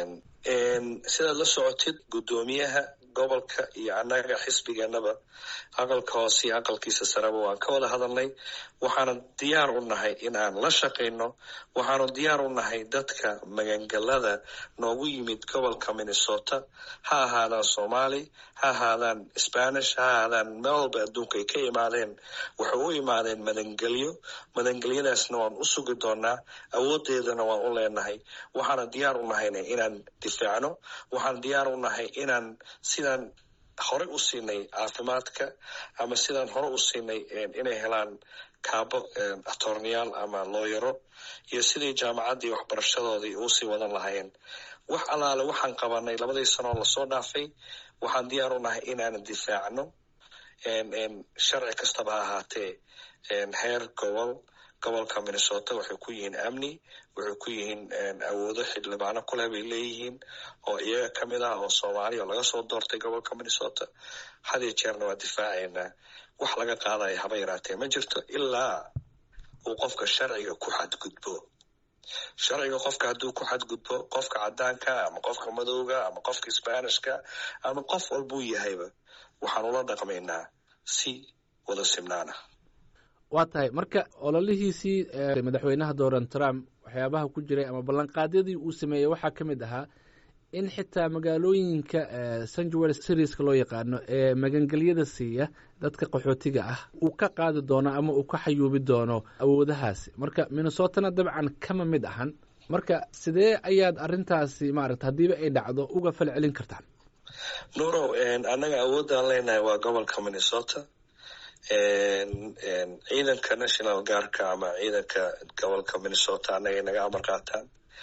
sidaad la socotid guddoomiyaha gobolka iyo annaga xisbigeenaba aqalka hoose iyo aqalkiisa sareba waan ka wada hadalnay waxaanu diyaar u nahay in aan la shaqayno waxaanu diyaar u nahay dadka magangalada noogu yimid gobolka minnesota ha ahaadaan soomaali ha ahaadaan spanish ha ahaadaan meel walba adduunka ay ka imaadeen waxay u imaadeen madangelyo madangelyadaasna waan u sugi doonaa awoodeedana waan u leenahay waxaana diyaar u nahayna inaan difaacno waxaan diyaar u nahay inaan sidaan horey u siinay caafimaadka ama sidaan hore u siinay inay helaan kaabo atorneyaal ama looyaro iyo sidii jaamacaddii waxbarashadoodii uusii wadan lahaayeen wax allaale waxaan qabanay labadii sanoo lasoo dhaafay waxaan diyaar u nahay inaan difaacno sharci kastaba ha ahaatee heer gobol gobolka minnesota waxay ku yihiin amni waxay ku yihiin awoodo xildhibaano kuleh bay leeyihiin oo iyaga ka mid ah oo soomaaliya oo laga soo doortay gobolka minnesota had iyo jeerna waa difaacaynaa wax laga qaadaya haba yaraatee ma jirto ilaa uu qofka sharciga ku xadgudbo sharciga qofka hadduu ku xadgudbo qofka cadaanka ama qofka madowga ama qofka sbanishka ama qof walbuu yahayba waxaan ula dhaqmaynaa si wada simnaana waa tahay marka ololihiisii madaxweynaha donald trump waxyaabaha ku jiray ama ballanqaadyadii uu sameeyey waxaa ka mid ahaa in xitaa magaalooyinka sanjuel serieska loo yaqaano ee magangelyada siiya dadka qaxootiga ah uu ka qaadi doono ama uu ka xayuubi doono awoodahaasi marka minnesotana dabcan kama mid ahan marka sidee ayaad arintaasi maarata haddiiba ay dhacdo uga fal celin kartaan nuurow annaga awoodaan leenahay waa gobolka minnesota ciidanka national guardka ama ciidanka gobolka minnesota annagay naga amar qaataan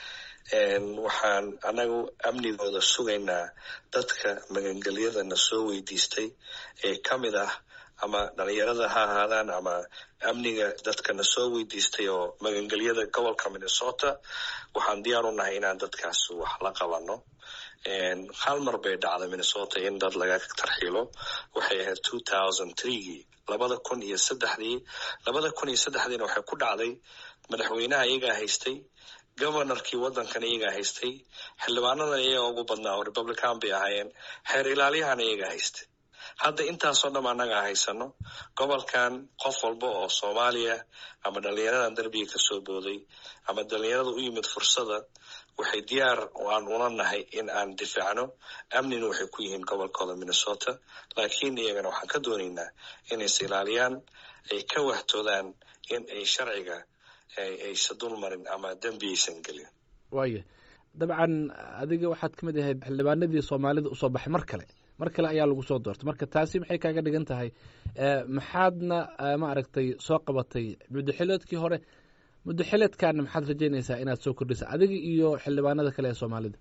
waxaan anagu amnigooda sugaynaa dadka magangelyadana soo weydiistay ee ka mid ah ama dhalinyarada ha ahaadaan ama amniga dadkana soo weydiistay oo magangelyada gobolka minnesota waxaan diyaar u nahay inaan dadkaas wax la qabano hal mar bay dhacday minnesota in dad laga tarxiilo waxay ahayd two thousand threegii labada kun iyo saddexdii labada kun iyo saddexdiina waxay ku dhacday madaxweynaha iyagaa haystay governorkii waddankan iyagaa haystay xildhibaanadan iyaga ugu badnaa oo republican bay ahaayeen xeer ilaaliyahana iyagaa haystay hadda intaasoo dham annagaa haysano gobolkan qof walba oo soomaaliya ama dhalinyaradan derbiga kasoo booday ama dhalinyarada u yimid fursada waxay diyaar aan una nahay in aan difaacno amnina waxay ku yihiin gobolkooda minnesota laakiin iyagana waxaan ka doonaynaa inays ilaaliyaan ay ka wahtoodaan in ay sharciga aysa dul marin ama dembi aysan gelin waaya dabcan adiga waxaad ka mid ahayd xildhibaanadii soomaalida usoo baxay mar kale mar kale ayaa lagu soo doortay marka taasi maxay kaaga dhigan tahay maxaadna ma aragtay soo qabatay muddoxileedkii hore muddoxileedkaana maxaad rajeynaysaa inaad soo kordhisa adiga iyo xildhibaanada kale ee soomaalida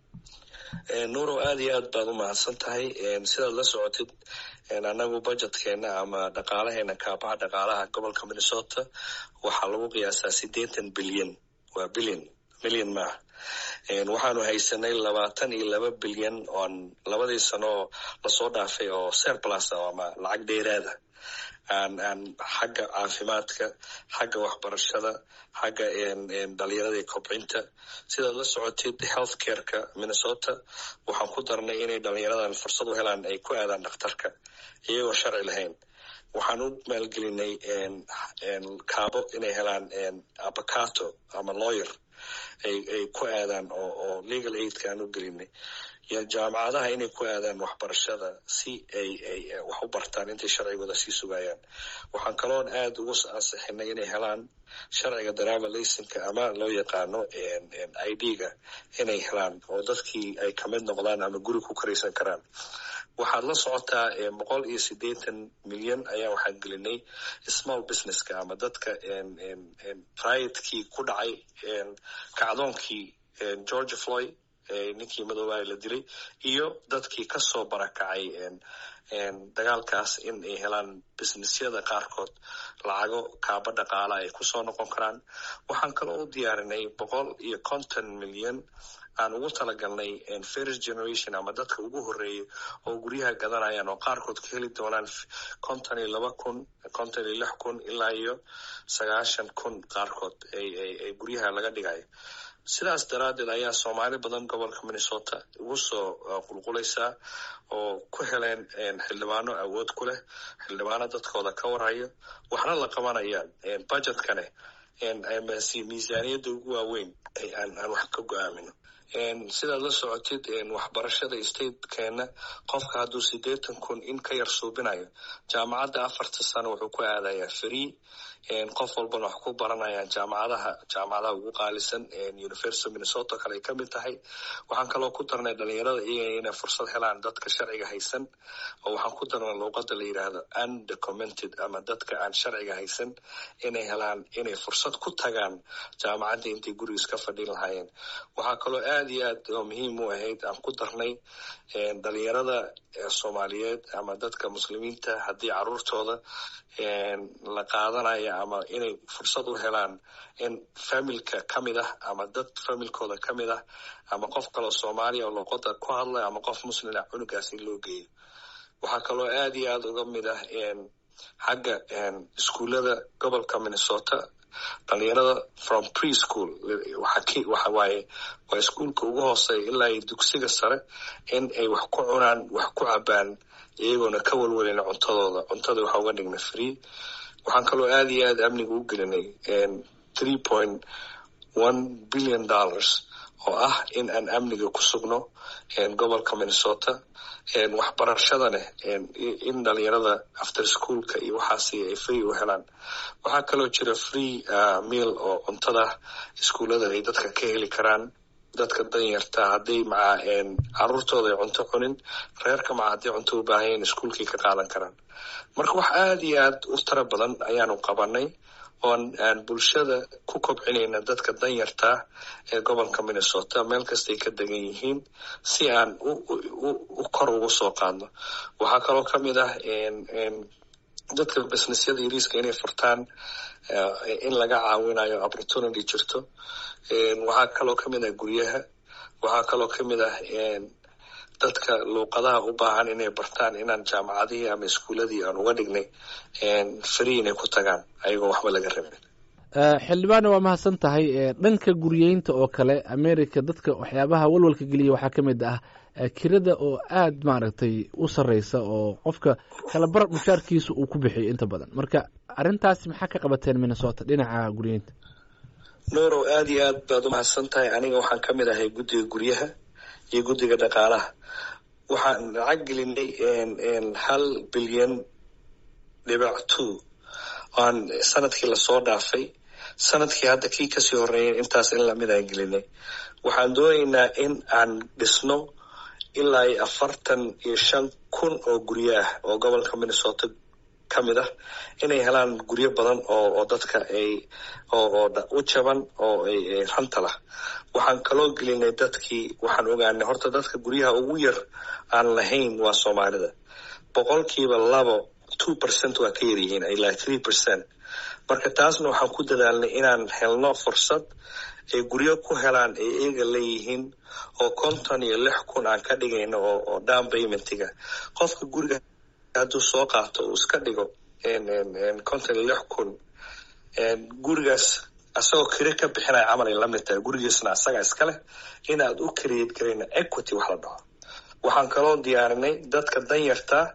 nuurow aada iyo aad baad u mahadsan tahay sidaad la socotid anagu budjetkeena ama dhaqaalaheena kaabaha dhaqaalaha gobolka minnesota waxaa lagu qiyaasaa siddeetan bilyan waa bilyan milyan maaha waxaanu haysanay labaatan iyo laba bilyan oon labadii sano oo lasoo dhaafay oo serplus ama lacag dheeraada aan aan xagga caafimaadka xagga waxbarashada xagga dhalinyarada iyo kobcinta sidaad la socotid health careka minnesota waxaan ku darnay inay dhalinyaradan fursad u helaan ay ku aadaan dhakhtarka iyagoo sharci lahayn waxaan u maalgelinay kaabo inay helaan abacato ama lawyer ay ay ku aadaan oo oo legal aidka aan u gelinay iyo jaamacadaha inay ku aadaan waxbarashada si ay ay wax u bartaan intay sharcigooda sii sugayaan waxaan kaloon aada ugu ansixinay inay helaan sharciga driver laysinka ama loo yaqaano i d-ga inay helaan oo dadkii ay kamid noqdaan ama guri ku karaysan karaan waxaad la socotaa boqol iyo siddeetan milyan ayaa waxaan gelinay small businesska ama dadka riotkii ku dhacay kacdoonkii georgia floyd ninkii madoobaha la dilay iyo dadkii kasoo barakacay dagaalkaas in ay helaan businessyada qaarkood lacago kaaba dhaqaala ay kusoo noqon karaan waxaan kaloo u diyaarinay boqol iyo konton milyan aan ugu talagalnay first generation ama dadka ugu horeeya oo guryaha gadanayaan oo qaarkood ka heli doonaan konton iyo laba kun konton iyo lix kun ilaa iyo sagaashan kun qaarkood ay guryaha laga dhigayo sidaas daraaddeed ayaa soomaali badan gobolka minnesota ugu soo qulqulaysaa oo ku heleen xildhibaano awood ku leh xildhibaano dadkooda ka warhayo waxna la qabanayaan budgetkane miisaaniyadda ugu waaweyn aan wax ka go-aamino sidaad la socotid waxbarashada statekeena qofka hadduu siddeetan kun in ka yar suubinayo jaamacadda afarta sano wuxuu ku aadayaa free qof walbana wax ku baranayaan jaamacadaha jaamacadaha ugu qaalisan university minnesota kale ay ka mid tahay waxaan kaloo ku darnay dhalinyarada iyaga inay fursad helaan dadka sharciga haysan oo waxaan ku darnay luuqada la yidhaahdo undocumented ama dadka aan sharciga haysan inay helaan inay fursad ku tagaan jaamacadda intay gurigiis ka fadhin lahaayeen waxaa kaloo aad iyo aad oo muhiim u ahayd aan ku darnay dhalinyarada soomaaliyeed ama dadka muslimiinta haddii caruurtooda la qaadanaya ama inay fursad u helaan in familka ka mid ah ama dad familkooda ka mid ah ama qof kaloo soomaaliya oo luqada ku hadlay ama qof muslina cunugaas in loo geeyo waxaa kaloo aad iyo aad uga mid ah xagga iskuullada gobolka minnesota dhalinyarada from preschool waxa waaye waa iskuulka ugu hooseeya ilaa iyo dugsiga sare in ay wax ku cunaan wax ku cabaan iyagoona ka walwalin cuntadooda cuntada waxa uga dhigna free waxaan kaloo aad iyo aad amniga u gelinay three point one billion dollars oo ah in aan amniga ku sugno gobolka minnesota waxbarashadana in dhalinyarada after schoolka iyo waxaasi ay free u helaan waxaa kaloo jira free meal oo cuntada iskuullada ay dadka ka heli karaan dadka danyarta hadday maca caruurtooda ay cunto cunin reerka maca hadday cunto u baahanyaen iskuulkii ka qaadan karaan marka wax aad iyo aad u tara badan ayaanu qabanay oon aan bulshada ku kobcinayna dadka danyartaa ee gobolka minnesota meel kastay ka degan yihiin si aan u kor ugu soo qaadno waxaa kaloo ka mid ah dadka businessyada yariiska inay furtaan in laga caawinayo opportunity jirto waxaa kaloo ka mid ah guryaha waxaa kaloo ka mid ah dadka luuqadaha u baahan inay bartaan inaan jaamacadihii ama iskuuladii aan uga dhignay free inay ku tagaan ayagoo waxba laga rabin xildhibaane waa mahadsan tahay dhanka guryeynta oo kale america dadka waxyaabaha walwalka geliya waxaa ka mid ah kirada oo aad maaragtay u sarreysa oo qofka kalabar mushaarkiisa uu ku bixiyo inta badan marka arrintaasi maxaa ka qabateen minnesota dhinaca guryeynta nuurow aad iyo aad baad u mahadsan tahay aniga waxaan ka mid ahay guddiga guryaha iyo guddiga dhaqaalaha waxaan lacag gelinay hal bilyan dhibac two aan sanadkii lasoo dhaafay sanadkii hadda kii kasii horeeyay intaas in lamid aan gelinay waxaan doonaynaa in aan dhisno ilaa iyo afartan iyo shan kun oo guryo ah oo gobolka minnesota ka mid ah inay helaan guryo badan oo oo dadka ay oo oo u jaban oo ay ranta lah waxaan kaloo gelinay dadkii waxaan ogaanay horta dadka guryaha ugu yar aan lahayn waa soomaalida boqolkiiba labo two percent waa ka yaryihiin ilaa three percent marka taasna waxaan ku dadaalnay inaan helno fursad ay guryo ku helaan ay iyaga leeyihiin oo konton iyo lix kun aan ka dhigayno oo oo down paymentiga qofka guriga hadduu soo qaato uu iska dhigo konton iyo lix kun gurigaas asagoo kire ka bixinaya camal ay lamid tahay gurigiisna asaga iska leh inaad u create garayna equity wax la dhaho waxaan kaloo diyaarinay dadka danyartaa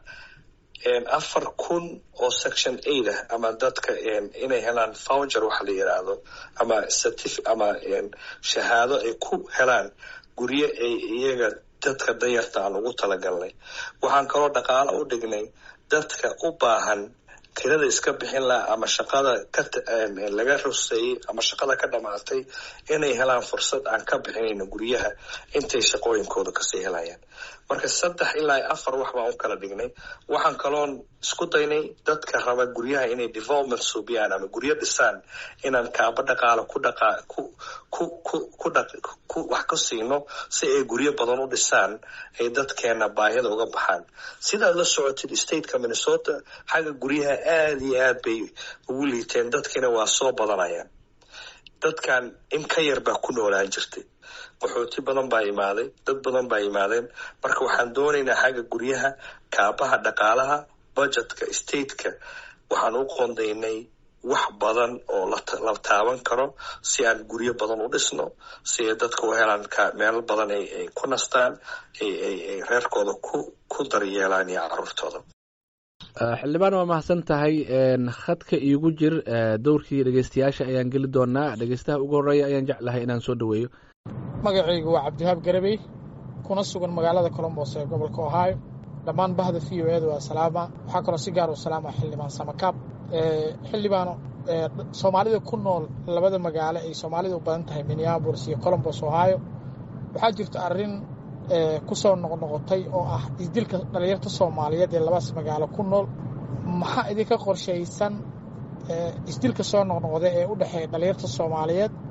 afar kun oo section eight ah ama dadka inay helaan voucher waxa la yiraahdo ama certif ama shahaado ay ku helaan guryo ay iyaga dadka danyarta aan ugu talagalnay waxaan kaloo dhaqaalo u dhignay dadka u baahan kirada iska bixin laha ama shaqada ka laga ruseeyey ama shaqada ka dhamaatay inay helaan fursad aan ka bixinayno guryaha intay shaqooyinkooda kasii helayaan marka saddex ilaa afar wax baan u kala dhignay waxaan kaloon isku daynay dadka raba guryaha inay development suubiyaan ama guryo dhisaan inaan kaaba dhaqaalo ku dhaqa ku ku ku ku dhaq ku wax ku siino si ay guryo badan u dhisaan ay dadkeena baahida uga baxaan sidaad la socotid stateka minnesota xagga guryaha aada iyo aad bay ugu liiteen dadkiina waa soo badanayaan dadkan in ka yar baa ku noolaan jirtay qaxooti badan baa imaaday dad badan baa imaadeen marka waxaan doonaynaa xagga guryaha kaabaha dhaqaalaha budgetka stateka waxaan u qoondaynay wax badan oo la taaban karo si aan guryo badan u dhisno si ay dadka u helaan meelo badan ay ku nastaan ay reerkooda ku ku daryeelaan iyo caruurtooda xildhibaan waa mahadsan tahay khadka iigu jir dowrkii dhegeystayaasha ayaan geli doonaa dhegeystaha ugu horeeya ayaan jeclahay inaan soo dhoweeyo magacaygu waa cabdiwahaab garabey kuna sugan magaalada colombos ee gobolka ohio dhammaan bahda v o eeda waa salaama waxaa kaloo si gaar u salaama xildhibaan samakaab xildhibaano soomaalida ku nool labada magaalo ay soomaalida u badan tahay minneabolis iyo colombos ohio waxaa jirta arrin ku soo noqnoqotay oo ah isdilka dhalinyarta soomaaliyeed ee labadaas magaalo ku nool maxaa idinka qorshaysan isdilka soo noqnoqda ee u dhexeeya dhalinyarta soomaaliyeed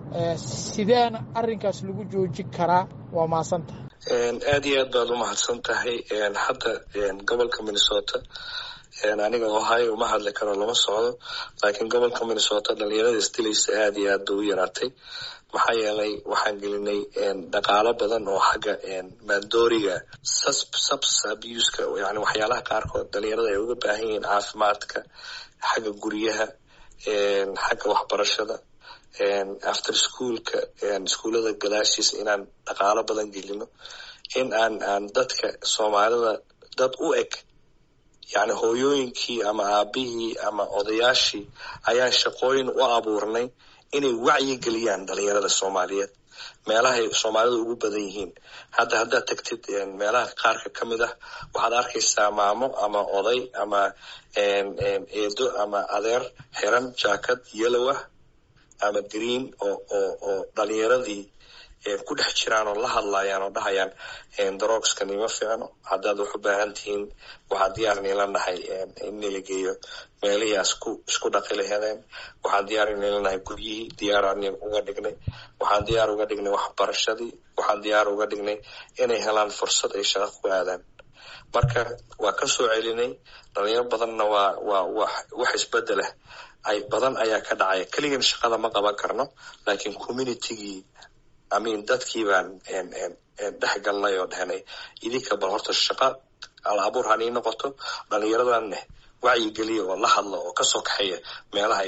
sideena arrinkaas lagu joojin karaa waa mahadsantahay aad iyo aad baad u mahadsan tahay hadda gobolka minnesota aniga ohio uma hadli karo lama socdo laakiin gobolka minnesota dhalinyarada isdilaysa aad iyo aad bay u yaraatay maxaa yeelay waxaan gelinay dhaqaalo badan oo xagga maandooriga subs abuska yani waxyaalaha qaarkood dhalinyarada ay uga baahan yihiin caafimaadka xagga guryaha xagga waxbarashada after schoolka iskuullada gadaashiisa inaan dhaqaalo badan gelino in aan aan dadka soomaalida dad u eg yani hooyooyinkii ama aabihii ama odayaashii ayaan shaqooyin u abuurnay inay wacyi geliyaan dhalinyarada soomaaliyeed meelahay soomaalida ugu badan yihiin hadda haddaad tagtid meelaha qaarka ka mid ah waxaad arkaysaa maamo ama oday ama eedo ama adeer xiran jaakad yellow ah ama green oo oo oo dhalinyaradii ku dhex jiraan oo la hadlayaan oo dhahayaan darogskani ma fiicno haddaad wax u baahan tihiin waxaa diyaar niila nahay in nila geeyo meelihii asku isku dhaqi lahedeen waxaan diyaar niila nahay guryihii diyaaraan uga dhignay waxaan diyaar uga dhignay waxbarashadii waxaan diyaar uga dhignay inay helaan fursad ay shaqo ku aadaan marka waa ka soo celinay dhalinyaro badanna waa waa wax wax isbedelah ay badan ayaa ka dhacaya keligan shaqada ma qaban karno laakiin communitygii amin dadkii baan dhex galnay oo dhehnay idinka bal horta shaqa al abuur hanii noqoto dhalinyaradanne wacyigeliya oo la hadlo oo kasoo kaxeeya meelaha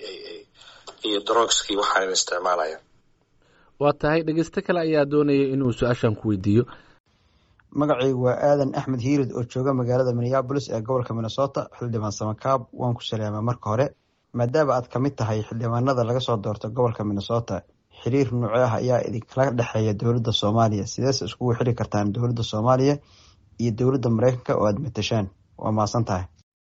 iyo drogskii waxaan isticmaalaya waa tahay dhegeysto kale ayaa doonaya inuu su-aashan ku weydiiyo magacaygu waa aadan axmed hiirid oo jooga magaalada minneabolis ee gobolka minnesota xildhibaan samakaab waan ku salaamay marka hore maadaama aad ka mid tahay xildhibaanada laga soo doorto gobolka minnesota xiriir nuuce ah ayaa idinkala dhexeeya dowladda soomaaliya sideese iskugu xiri kartaan dowladda soomaaliya iyo dowladda mareykanka oo aada matashaan waa mahadsan tahay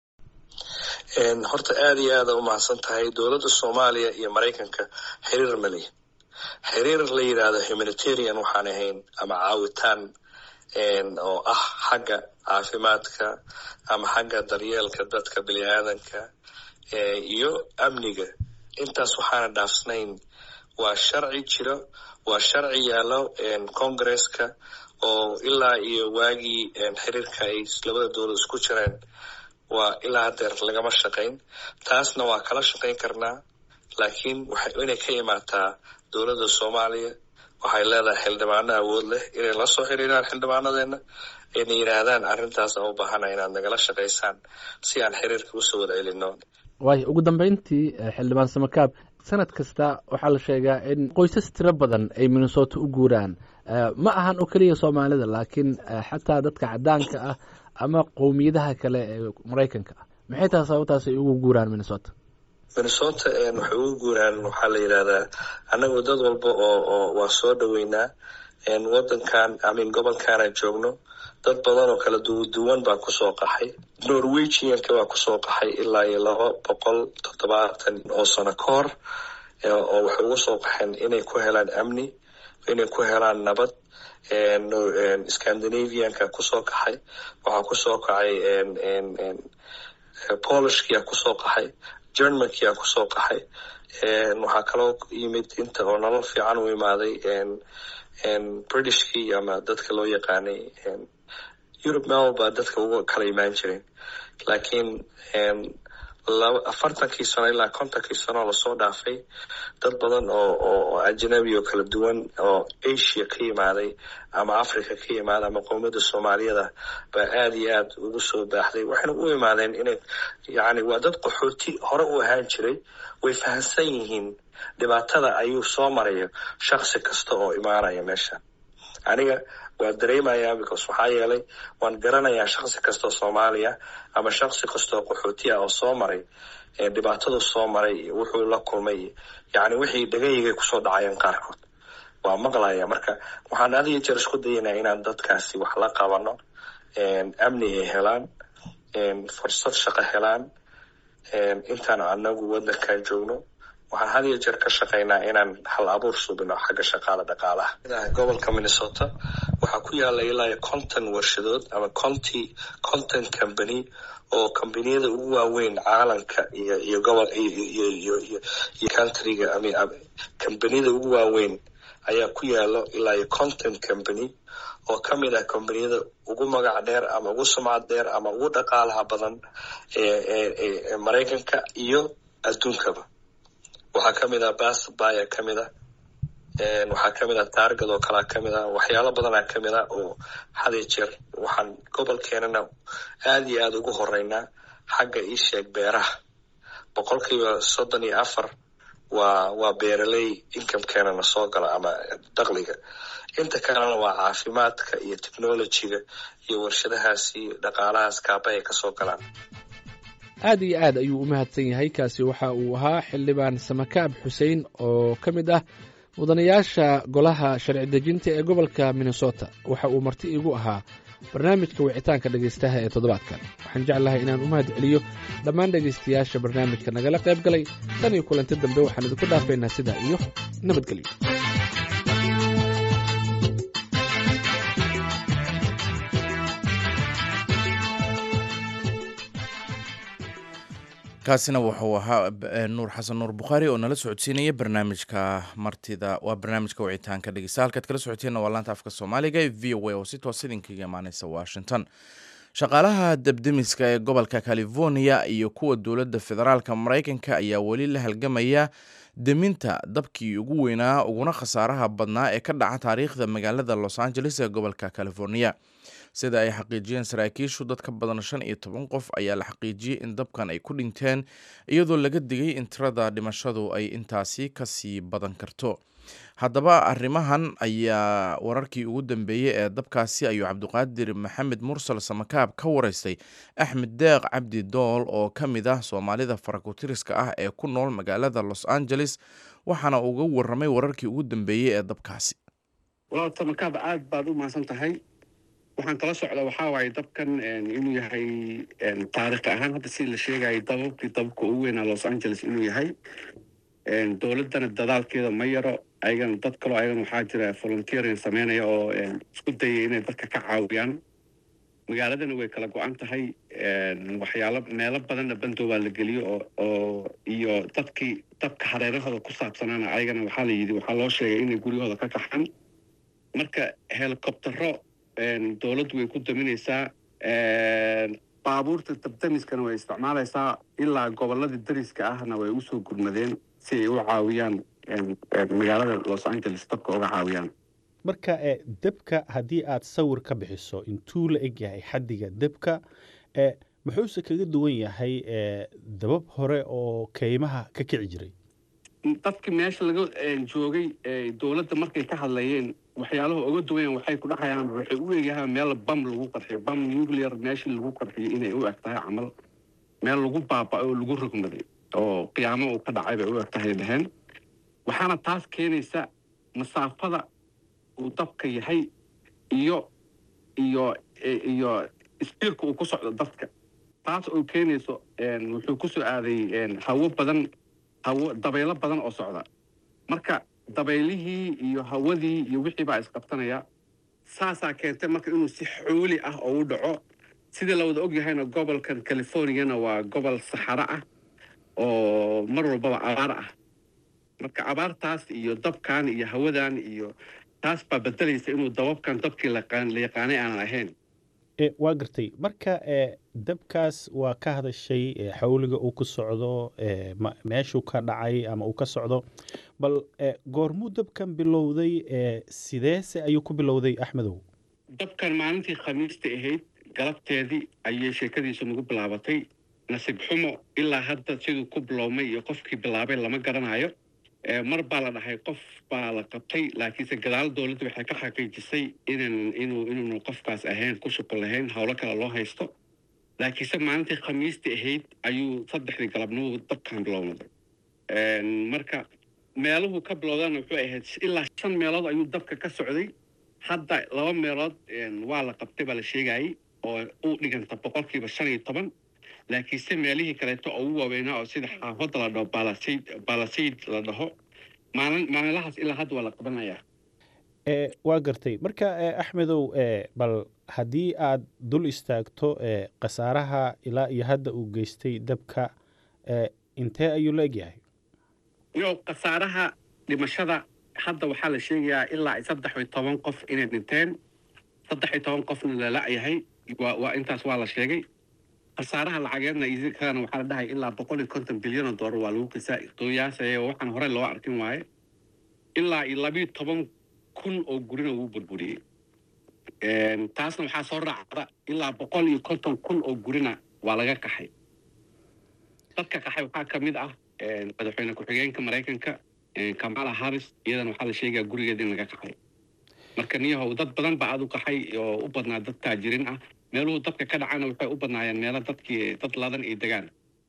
horta aada iyo aada u mahadsan tahay dowladda soomaaliya iyo maraykanka xiriir maliya xiriir la yidhaahdo humanitarian waxaan ahayn ama caawitaan oo ah xagga caafimaadka ama xagga daryeelka dadka bini aadanka iyo amniga intaas waxaana dhaafsnayn waa sharci jiro waa sharci yaallo congresska oo ilaa iyo waagii xiriirka ay labada dowlad isku jireen waa ilaa hadeer lagama shaqayn taasna waa kala shaqayn karnaa laakiin waxay inay ka imaataa dowladda soomaaliya waxay leedahay xildhibaano awood leh inay la soo xiriiraan xildhibaanadeena ayna yidhaahdaan arrintaas aan u baahana inaad nagala shaqaysaan si aan xiriirka usoo wada celino waayo ugu dambeyntii xildhibaan samakaab sanad kasta waxaa la sheegaa in qoysas tiro badan ay minnesota u guuraan ma ahan oo keliya soomaalida laakiin xataa dadka cadaanka ah ama qowmiyadaha kale ee maraykanka ah maxay tahay sababtaas ay ugu guuraan minnesota minnesota waxay ugu guuraan waxaa la yidhahdaa annagu dad walba oo oo waa soo dhoweynaa wadankan amin gobolkaana joogno dad badan oo kala duwan baa kusoo qaxay norwegianka baa kusoo qaxay ilaa iyo laba boqol toddobaatan oo sano ka hor oo waxay ugu soo qaxeen inay ku helaan amni inay ku helaan nabad scandinavianka kusoo kaxay waxaa kusoo kacay polishkia kusoo qaxay germankia kusoo qaxay waxaa kaloo yimid inta oo nolol fiican u imaaday britishkii ama dadka loo yaqaanay europe meel baa dadka uga kala imaan jireen laakiin afartankii sano ilaa kontonkii sano lasoo dhaafay dad badan oo oo ajnabi oo kala duwan oo asia ka yimaaday ama africa ka yimaaday ama qowmiyadda soomaaliyada baa aada iyo aad ugu soo baaxday waxayna u imaadeen inay yani waa dad qaxooti hore u ahaan jiray way fahamsan yihiin dhibaatada ayuu soo marayo shaksi kasta oo imaanaya meesha aniga waa dareemayaa because waxaa yeelay waan garanayaa shaksi kastoo soomaaliya ama shaksi kastoo qaxootiya oo soo maray dhibaatadu soo maray wuxuu la kulmay yani wixii dhagahigay kusoo dhacayeen qaarkood waa maqlaya marka waxaan adiyo jeer isku dayanaa inaan dadkaasi wax la qabano amni ay helaan fursad shaqo helaan intaan anagu wadankan joogno waxaan had iyo jeer ka shaqaynaa inaan hal abuur subino xagga shaqaala dhaqaalaha gobolka minnesota waxaa ku yaala ilaa iyo conton warshadood ama conty content company oo kombaniyada ugu waaweyn caalamka iyo iyo gobol iyo iyo iyo countryga kombaniyada ugu waaweyn ayaa ku yaalo ilaa iyo content company oo ka mid ah kombaniyada ugu magac dheer ama ugu sumcad dheer ama ugu dhaqaalaha badan ee maraykanka iyo adduunkaba waxaa ka mid ah basbaya ka mid ah waxaa ka mid ah taargad oo kalea ka mid ah waxyaalo badanaa ka mid ah oo had iyo jeer waxaan gobolkeenana aada iyo aada ugu horeynaa xagga ii sheeg beeraha boqolkiiba soddon iyo afar waa waa beeraley incomekeenana soo gala ama dakliga inta kalena waa caafimaadka iyo technologyga iyo warshadahaasi dhaqaalahaas kaaba ay kasoo galaan aad iyo aad ayuu u mahadsan yahay kaasi waxa uu ahaa xildhibaan samakaab xuseen oo ka mid ah mudanayaasha golaha sharci dejinta ee gobolka minnesota waxa uu marti iigu ahaa barnaamijka wicitaanka dhegaystaha ee toddobaadkan waxaan jeclahay inaan u mahad celiyo dhammaan dhegaystayaasha barnaamijka nagala qayb galay tan iyo kulanti dambe waxaan idinku dhaafaynaa sidaa iyo nabadgelyo kaasina wuxuu ahaa nuur xasan nuur bukhaari oo nala socodsiinaya barnaamijka martida waa barnaamijka wicitaanka dhegeysta halkaad kala socoteenna waa laanta afka soomaaliga ee v o a oo si toos idinkaga imaaneysa washington shaqaalaha debdemiska ee gobolka california iyo kuwa dowladda federaalka maraykanka ayaa weli la halgamaya deminta dabkii ugu weynaa uguna khasaaraha badnaa ee ka dhaca taariikhda magaalada los angeles ee gobolka california sida ay xaqiijiyeen saraakiishu dad ka badan shan iyo toban qof ayaa la xaqiijiyey in dabkan ay ku dhinteen iyadoo laga digay in tirada dhimashadu ay intaasi kasii badan karto haddaba arrimahan ayaa wararkii ugu dambeeyey ee dabkaasi ayuu cabdiqaadir maxamed mursal samakaab ka wareystay axmed deeq cabdi dool oo ka mid ah soomaalida farakutiriska ah ee ku nool magaalada los angeles waxaana uga waramay wararkii ugu dambeeyey ee dabkaasi walaal samakaab aad baad u mahadsan tahay waxaan kala socda waxaa waaye dabkan inuu yahay taarikhi ahaan hadda si la sheegayay dababkii dababka ugu weynaa los angeles inuu yahay dowladdana dadaalkeeda ma yaro ayagana dad kaloo ayagana waxaa jira volunteering sameynaya oo isku dayay inay dadka ka caawiyaan magaaladana way kala go-an tahay waxyaalo meelo badanna bandoobaa la geliyo oo oo iyo dadkii dabka hareerahooda ku saabsanaana ayagana waxaa la yidhi waxaa loo sheegay inay guryahooda ka kaxaan marka helicoptero dowladdu way ku daminaysaa baabuurta dabdamiskana way isticmaalaysaa ilaa gobolladii dariska ahna way usoo gurmadeen si ay u caawiyaan magaalada los angeles dabka uga caawiyaan marka debka haddii aad sawir ka bixiso intuu la eg yahay xaddiga debka muxuuse kaga duwan yahay dabab hore oo keymaha ka kici jiray dadkii meesha laga joogay dowladda markay ka hadlayeen waxyaalaha uga duwayan waxay ku dhahayaan waxay u eegyahaan meel bam lagu qarxiyo bam nuclear meeshii lagu qarxiyo inay u eg tahay camal meel lagu baaba'ay oo lagu rogmaday oo qiyaamo uu ka dhacay bay u eg tahay dhaheen waxaana taas keenaysa masaafada uu dabka yahay iyo iyo iyo spiirka uu ku socdo dadka taas oo keenayso wuxuu ku soo aaday hawo badan hawo dabaylo badan oo socda marka dabaylihii iyo hawadii iyo wixii baa isqabtanaya saasaa keentay marka inuu si xooli ah oo u dhaco sidii la wada ogyahayna gobolkan californiana waa gobol saxaro ah oo mar walbaba abaar ah marka abaartaas iyo dabkan iyo hawadan iyo taas baa bedelaysa inuu dababkan dabkii la yaqaanay aanan ahayn waa gartay marka dabkaas waa ka hadashay xawliga uu ku socdo meeshuu ka dhacay ama uu ka socdo bal goormuu dabkan bilowday sideese ayuu ku bilowday axmedow dabkan maalintii khamiista ahayd galabteedii ayay sheekadiisu nagu bilaabatay nasiib xumo ilaa hadda siduu ku biloomay iyo qofkii bilaabay lama garanayo mar baa la dhahay qof baa la qabtay laakiinse gadaal dowladda waxay ka xaqiijisay inan inuu inuunu qofkaas ahayn ku shuqul lahayn howlo kale loo haysto laakiinse maalintii khamiistii ahayd ayuu saddexdii galabnimo dabkan bilownaday marka meeluhu ka bilowdana wuxuu ahayd ilaa shan meelood ayuu dabka ka socday hadda laba meelood waa la qabtay baa la sheegayay oo u dhiganta boqolkiiba shan iyo toban laakiinse meelihii kaleeto oo ugu waaweynaa oo sida xaafadda la dhaho balasayd balasayd la dhaho maalin maalinlahaas ilaa hadda waa la qabanayaa e waa gartay marka e axmedow e bal haddii aad dul istaagto e khasaaraha ilaa iyo hadda uu geystay dabka e intee ayuu la egyahay iyo khasaaraha dhimashada hadda waxaa la sheegayaa ilaa saddex iyo toban qof inay dhinteen saddex iyo toban qofna la la-yahay waa waa intaas waa la sheegay khasaaraha lacageedna isikana waxaa la dhahay ilaa boqol iyo konton bilyan oo doolar waa lagu kisa qiyaasaya waxaan hore loo arkin waaye ilaa iyo labiyo toban kun oo gurina wuu burburiyey taasna waxaa soo raacda ilaa boqol iyo konton kun oo gurina waa laga qaxay dadka qaxay waxaa ka mid ah madaxweyne ku-xigeenka maraykanka kamala harris iyadana waxaa la sheegayaa gurigeeda in laga qaxay marka niyahow dad badan baa aad u qaxay oo u badnaa dad taajirin ah meeluhu dadka ka dhacana waxay u badnaayeen meelo dadkii dad ladan iyo degaan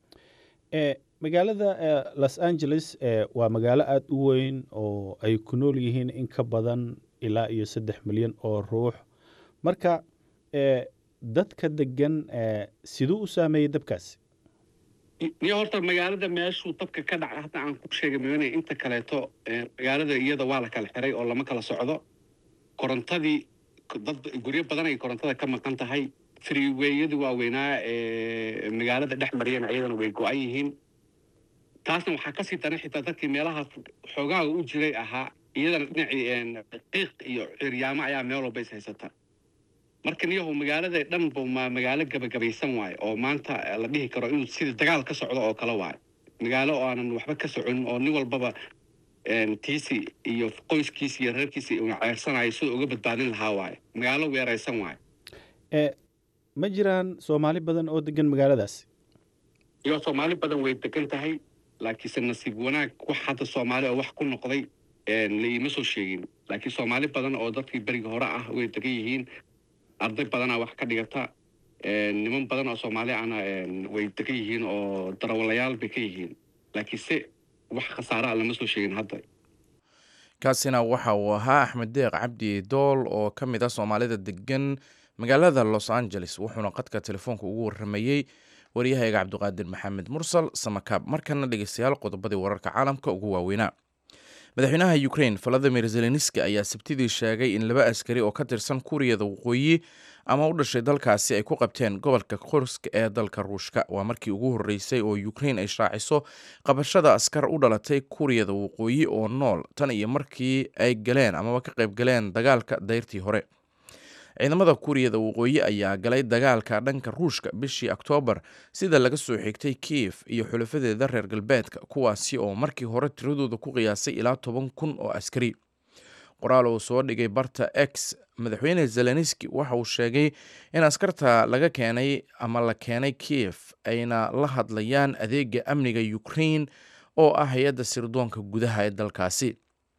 e magaalada e los angeles e waa magaalo aada u weyn oo ay ku nool yihiin in ka badan ilaa iyo saddex milyan oo ruux marka e dadka degan e siduu u saameeyey dabkaasi niyo horta magaalada meeshuu dabka ka dhacay hadda aan ku sheegay maana inta kaleeto magaalada iyada waa la kala xiray oo lama kala socdo korontadii dad guryo badan ay korontada ka maqan tahay freeweyadii waaweynaa ee magaalada dhex mariyana iyadana way go-an yihiin taasna waxaa kasii daran xitaa dadkii meelahaas xoogaaga u jiray ahaa iyadana dhinacii qiiq iyo ciryaamo ayaa meel walba is haysata marka niyahu magaalada dhan bu ma magaalo gabagabaysan waayo oo maanta la dhihi karo inuu sida dagaal ka socdo oo kale waayo magaalo oo aanan waxba ka soconin oo nin walbaba tiisi iyo qoyskiisi iyo reerkiisi una ceersanayo sidoo uga badbaadin lahaa waayo magaalo weeraysan waayo e ma jiraan soomaali badan oo degan magaaladaasi iyo soomaali badan way degan tahay laakiinse nasiib wanaag wax hadda soomaali oo wax ku noqday la iima soo sheegin laakiin soomaali badan oo dadkii beriga hore ah way degan yihiin arday badanaa wax ka dhigata niman badan oo soomaali ahna way degan yihiin oo darawalayaal bay ka yihiin laakiinse wax khasaare a lama soo sheegin hadda kaasina waxa uu ahaa axmed deeq cabdi dool oo ka mid ah soomaalida degan magaalada los angeles wuxuuna qadka telefoonka ugu waramayey waryahayga cabdiqaadir maxamed mursal samakaab markana dhegeystayaal qodobadii wararka caalamka ugu waaweynaa madaxweynaha ukrain valadimir zelenski ayaa sabtidii sheegay in laba askari oo ka tirsan kuuriyada waqooyi ama u dhashay dalkaasi ay ku qabteen gobolka kursk ee dalka ruushka waa markii ugu horreysay oo ukrain ay shaaciso qabashada askar u dhalatay kuuriyada waqooyi oo nool tan iyo markii ay galeen amaba ka qayb galeen dagaalka dayrtii hore ciidamada kuuriyada waqooyi ayaa galay dagaalka dhanka ruushka bishii oktoobar sida laga soo xigtay kiev iyo xulafadeeda reer galbeedka kuwaasi oo markii hore tiradooda ku qiyaasay ilaa toban kun oo askari qoraal uu soo dhigay barta x madaxweyne zelenski waxa uu sheegay in askarta laga keenay ama la keenay kiev ayna la hadlayaan adeega amniga ukrain oo ah hay-adda sirdoonka gudaha ee dalkaasi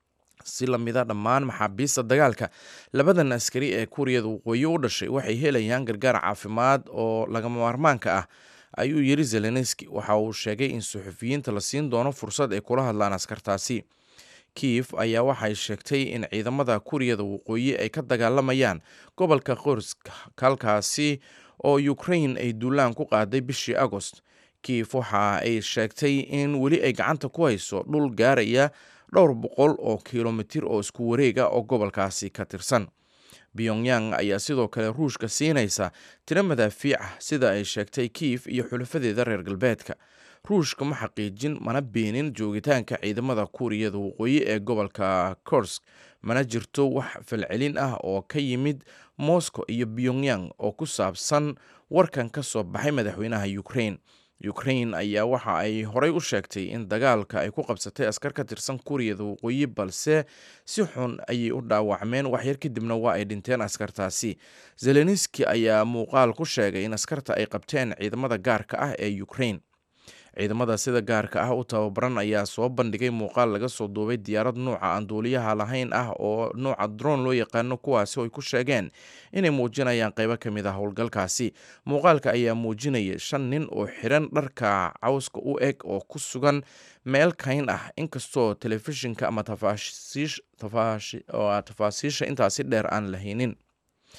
si lamida dhammaan maxaabiista dagaalka labadan askari ee kuuriyada waqooyi u dhashay waxay helayaan gargaar caafimaad oo lagama maarmaanka ah ayuu yiri zelenski waxa uu sheegay in suxufiyiinta la siin doono fursad ay kula hadlaan askartaasi kiev ayaa waxay sheegtay in ciidamada kuuriyada waqooyi ay ka dagaalamayaan gobolka qorsk halkaasi oo ukrain ay duulaan ku qaaday bishii agost kiev waxa ay sheegtay in weli ay gacanta ku hayso dhul gaaraya dhowr boqol oo kilomitir oo isku wareega oo gobolkaasi ka tirsan pyongyang ayaa sidoo kale ruushka siinaysa tiro madaafiic ah sida ay sheegtay kiev iyo xulafadeeda reer galbeedka ruushka ma xaqiijin mana beenin joogitaanka ciidamada kuuriyada waqooyi ee gobolka kursk mana jirto wax falcelin ah oo ka yimid moscow iyo pyongyang oo ku saabsan warkan ka soo baxay madaxweynaha ukrain ukrain ayaa waxa ay horey u sheegtay in dagaalka ay ku qabsatay askar ka tirsan kuuriyada waqooyi balse si xun ayay u dhaawacmeen waxyar kadibna waa ay dhinteen askartaasi zelenski ayaa muuqaal ku sheegay in askarta ay qabteen ciidamada gaarka ah ee ukrain ciidamada sida gaarka ah u tababaran ayaa soo bandhigay muuqaal laga soo duubay diyaarad nuuca aan duuliyaha lahayn ah oo nuuca dron loo yaqaano kuwaasi oo ay ku sheegeen inay muujinayaan qaybo ka mid ah howlgalkaasi muuqaalka ayaa muujinaya shan nin oo xiran dharka cawska u eg oo ku sugan meel kayn ah inkastoo telefishinka ama tafaasiisha intaasi dheer aan lahaynin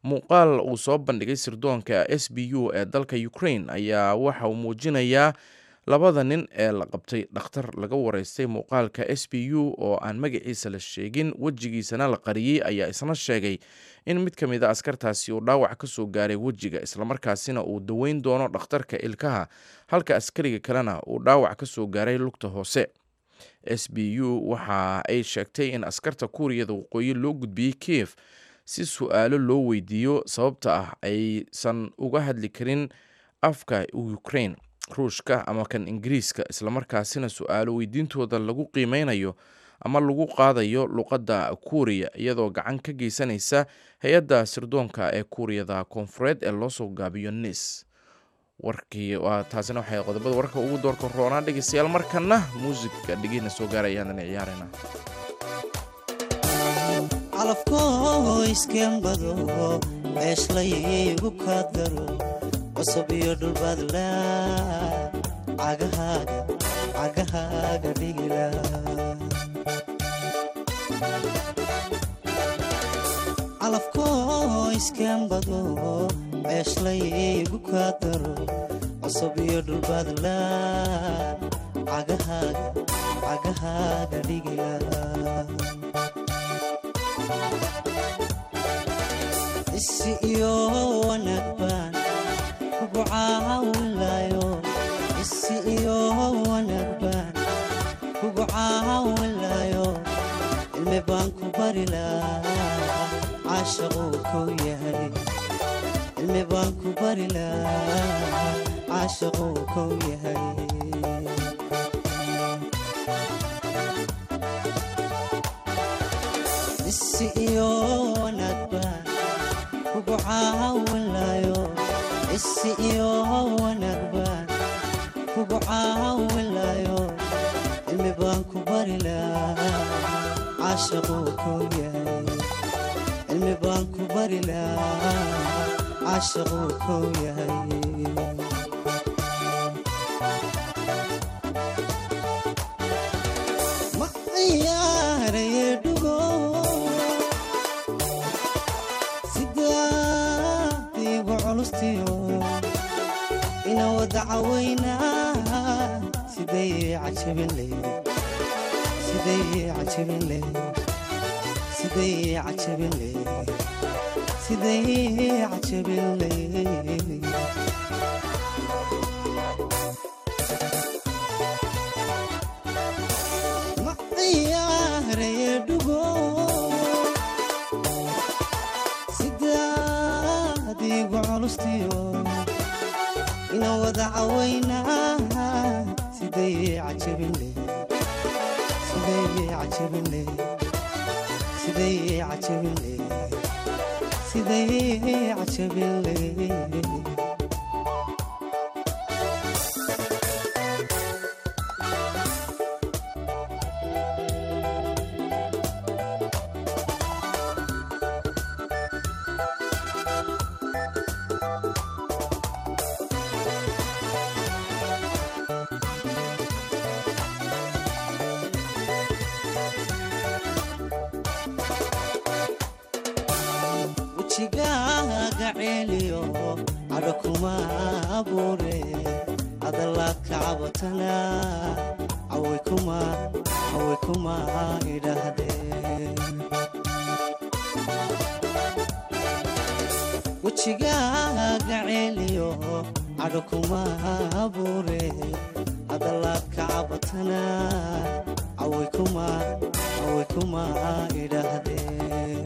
muuqaal uu soo bandhigay sirdoonka s b u ee dalka ukraine ayaa waxa uu muujinayaa labada nin ee la qabtay dhakhtar laga wareystay muuqaalka s b u oo aan magaciisa la sheegin wejigiisana la qariyey ayaa isna sheegay in mid ka mid a askartaasi uu dhaawac ka soo gaaray wejiga islamarkaasina uu daweyn doono dhakhtarka ilkaha halka askariga kalena uu dhaawac ka soo gaaray lugta hoose s b u waxa ay sheegtay in askarta kuuriyada waqooyi loo gudbiyey kiev si su-aalo loo weydiiyo sababta ah aysan uga hadli karin afka ukraine ruushka ama kan ingiriiska islamarkaasina su-aalo weydiintooda lagu qiimeynayo ama lagu qaadayo luqadda kuuriya iyadoo gacan ka geysanaysa hay-adda sirdoonka ee kuuriyada koonfureed ee loosoo gaabiyo nis warkii taasina waxay qodobada warka ugu doorka roonaa dhegeystayaal markana muusigka dhegeyna soo gaarayaan ciyaarina calafkoo iskembado ceeshlaygu kaadaro cusub iyo dhulbaadla cagahaaga cagahaaga dhigila calafkoo iskembado ceeshlaygu kaadaro cusub iyo dhulbaadla cagahaaga cagahaaga dhigila isi iyo wanaag baan kugu caawinlayo isi iyo wanaag baan kugu caawinlayo cilmi baan ku bari lahaa caashaquu kow yahay cilmi baan ku bari lahaa caashaquu kow yahay isi iyo wanaag baan kugu caawinlayo isi iyo wanaag baan kugu caawinlayo cilmi baan ku bari lahaa caashaquu kow yahay cilmi baan ku bari lahaa caashaquu kow yahay ma ciyaaraye dhugo sidaadiigu culustiyo ina wada cawaynaa siday cajabinle siday cajabinle siday cajabinle siday cajabinle ma ciyaaraye dhugo sidaadiigu culustiyo ina wada cawaynaa siday cajabinle siday cajabinle siday cajabinle siday cajabinle wejigaaga ceeliyo cadho kuma abuure hadalaad ka cabatana caway kuma caway kuma idhaahdeen wejigaaga ceeliyo cadho kuma abuure hadalaad ka cabatana caway kuma caway kuma idhaahdeen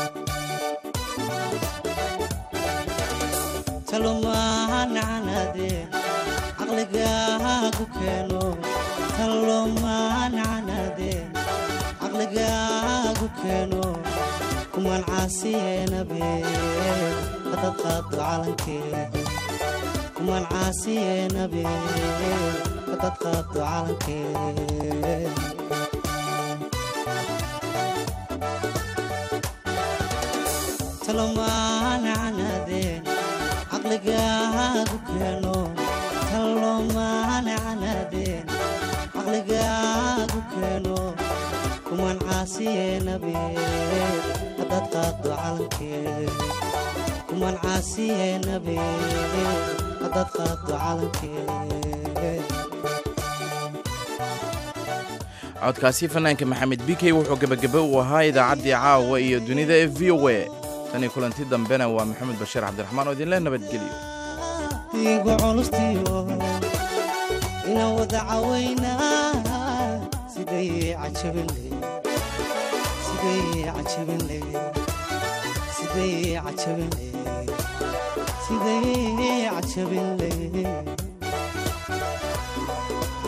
talomaanacanaade caqligaagu keeno talomaanacanaade caqligaagu keeno kumaan caasiyeenabe hadad qaado calankee kumaan caasiyeenabe hadad qaado calankee talomaanacanaadeen caqligaagu keeno talomaanacanaadeen caqligaagu keeno kuman caasiyeenabe haddaad qaado calankee kuman caasiyeenabe haddaad qaado calankee codkaasi fanaanka maxamed bikey wuxuu gebagebe u ahaa idaacaddii caawa iyo dunida ee v o a tanii kulanti dambena waa maxamed bashiir cabdiraxmaan oo idinle nabadgelyo igu culustiyo inaan wada cawaynaa siday cajabinle siday cajabinle siday cajabinle siday cajabinle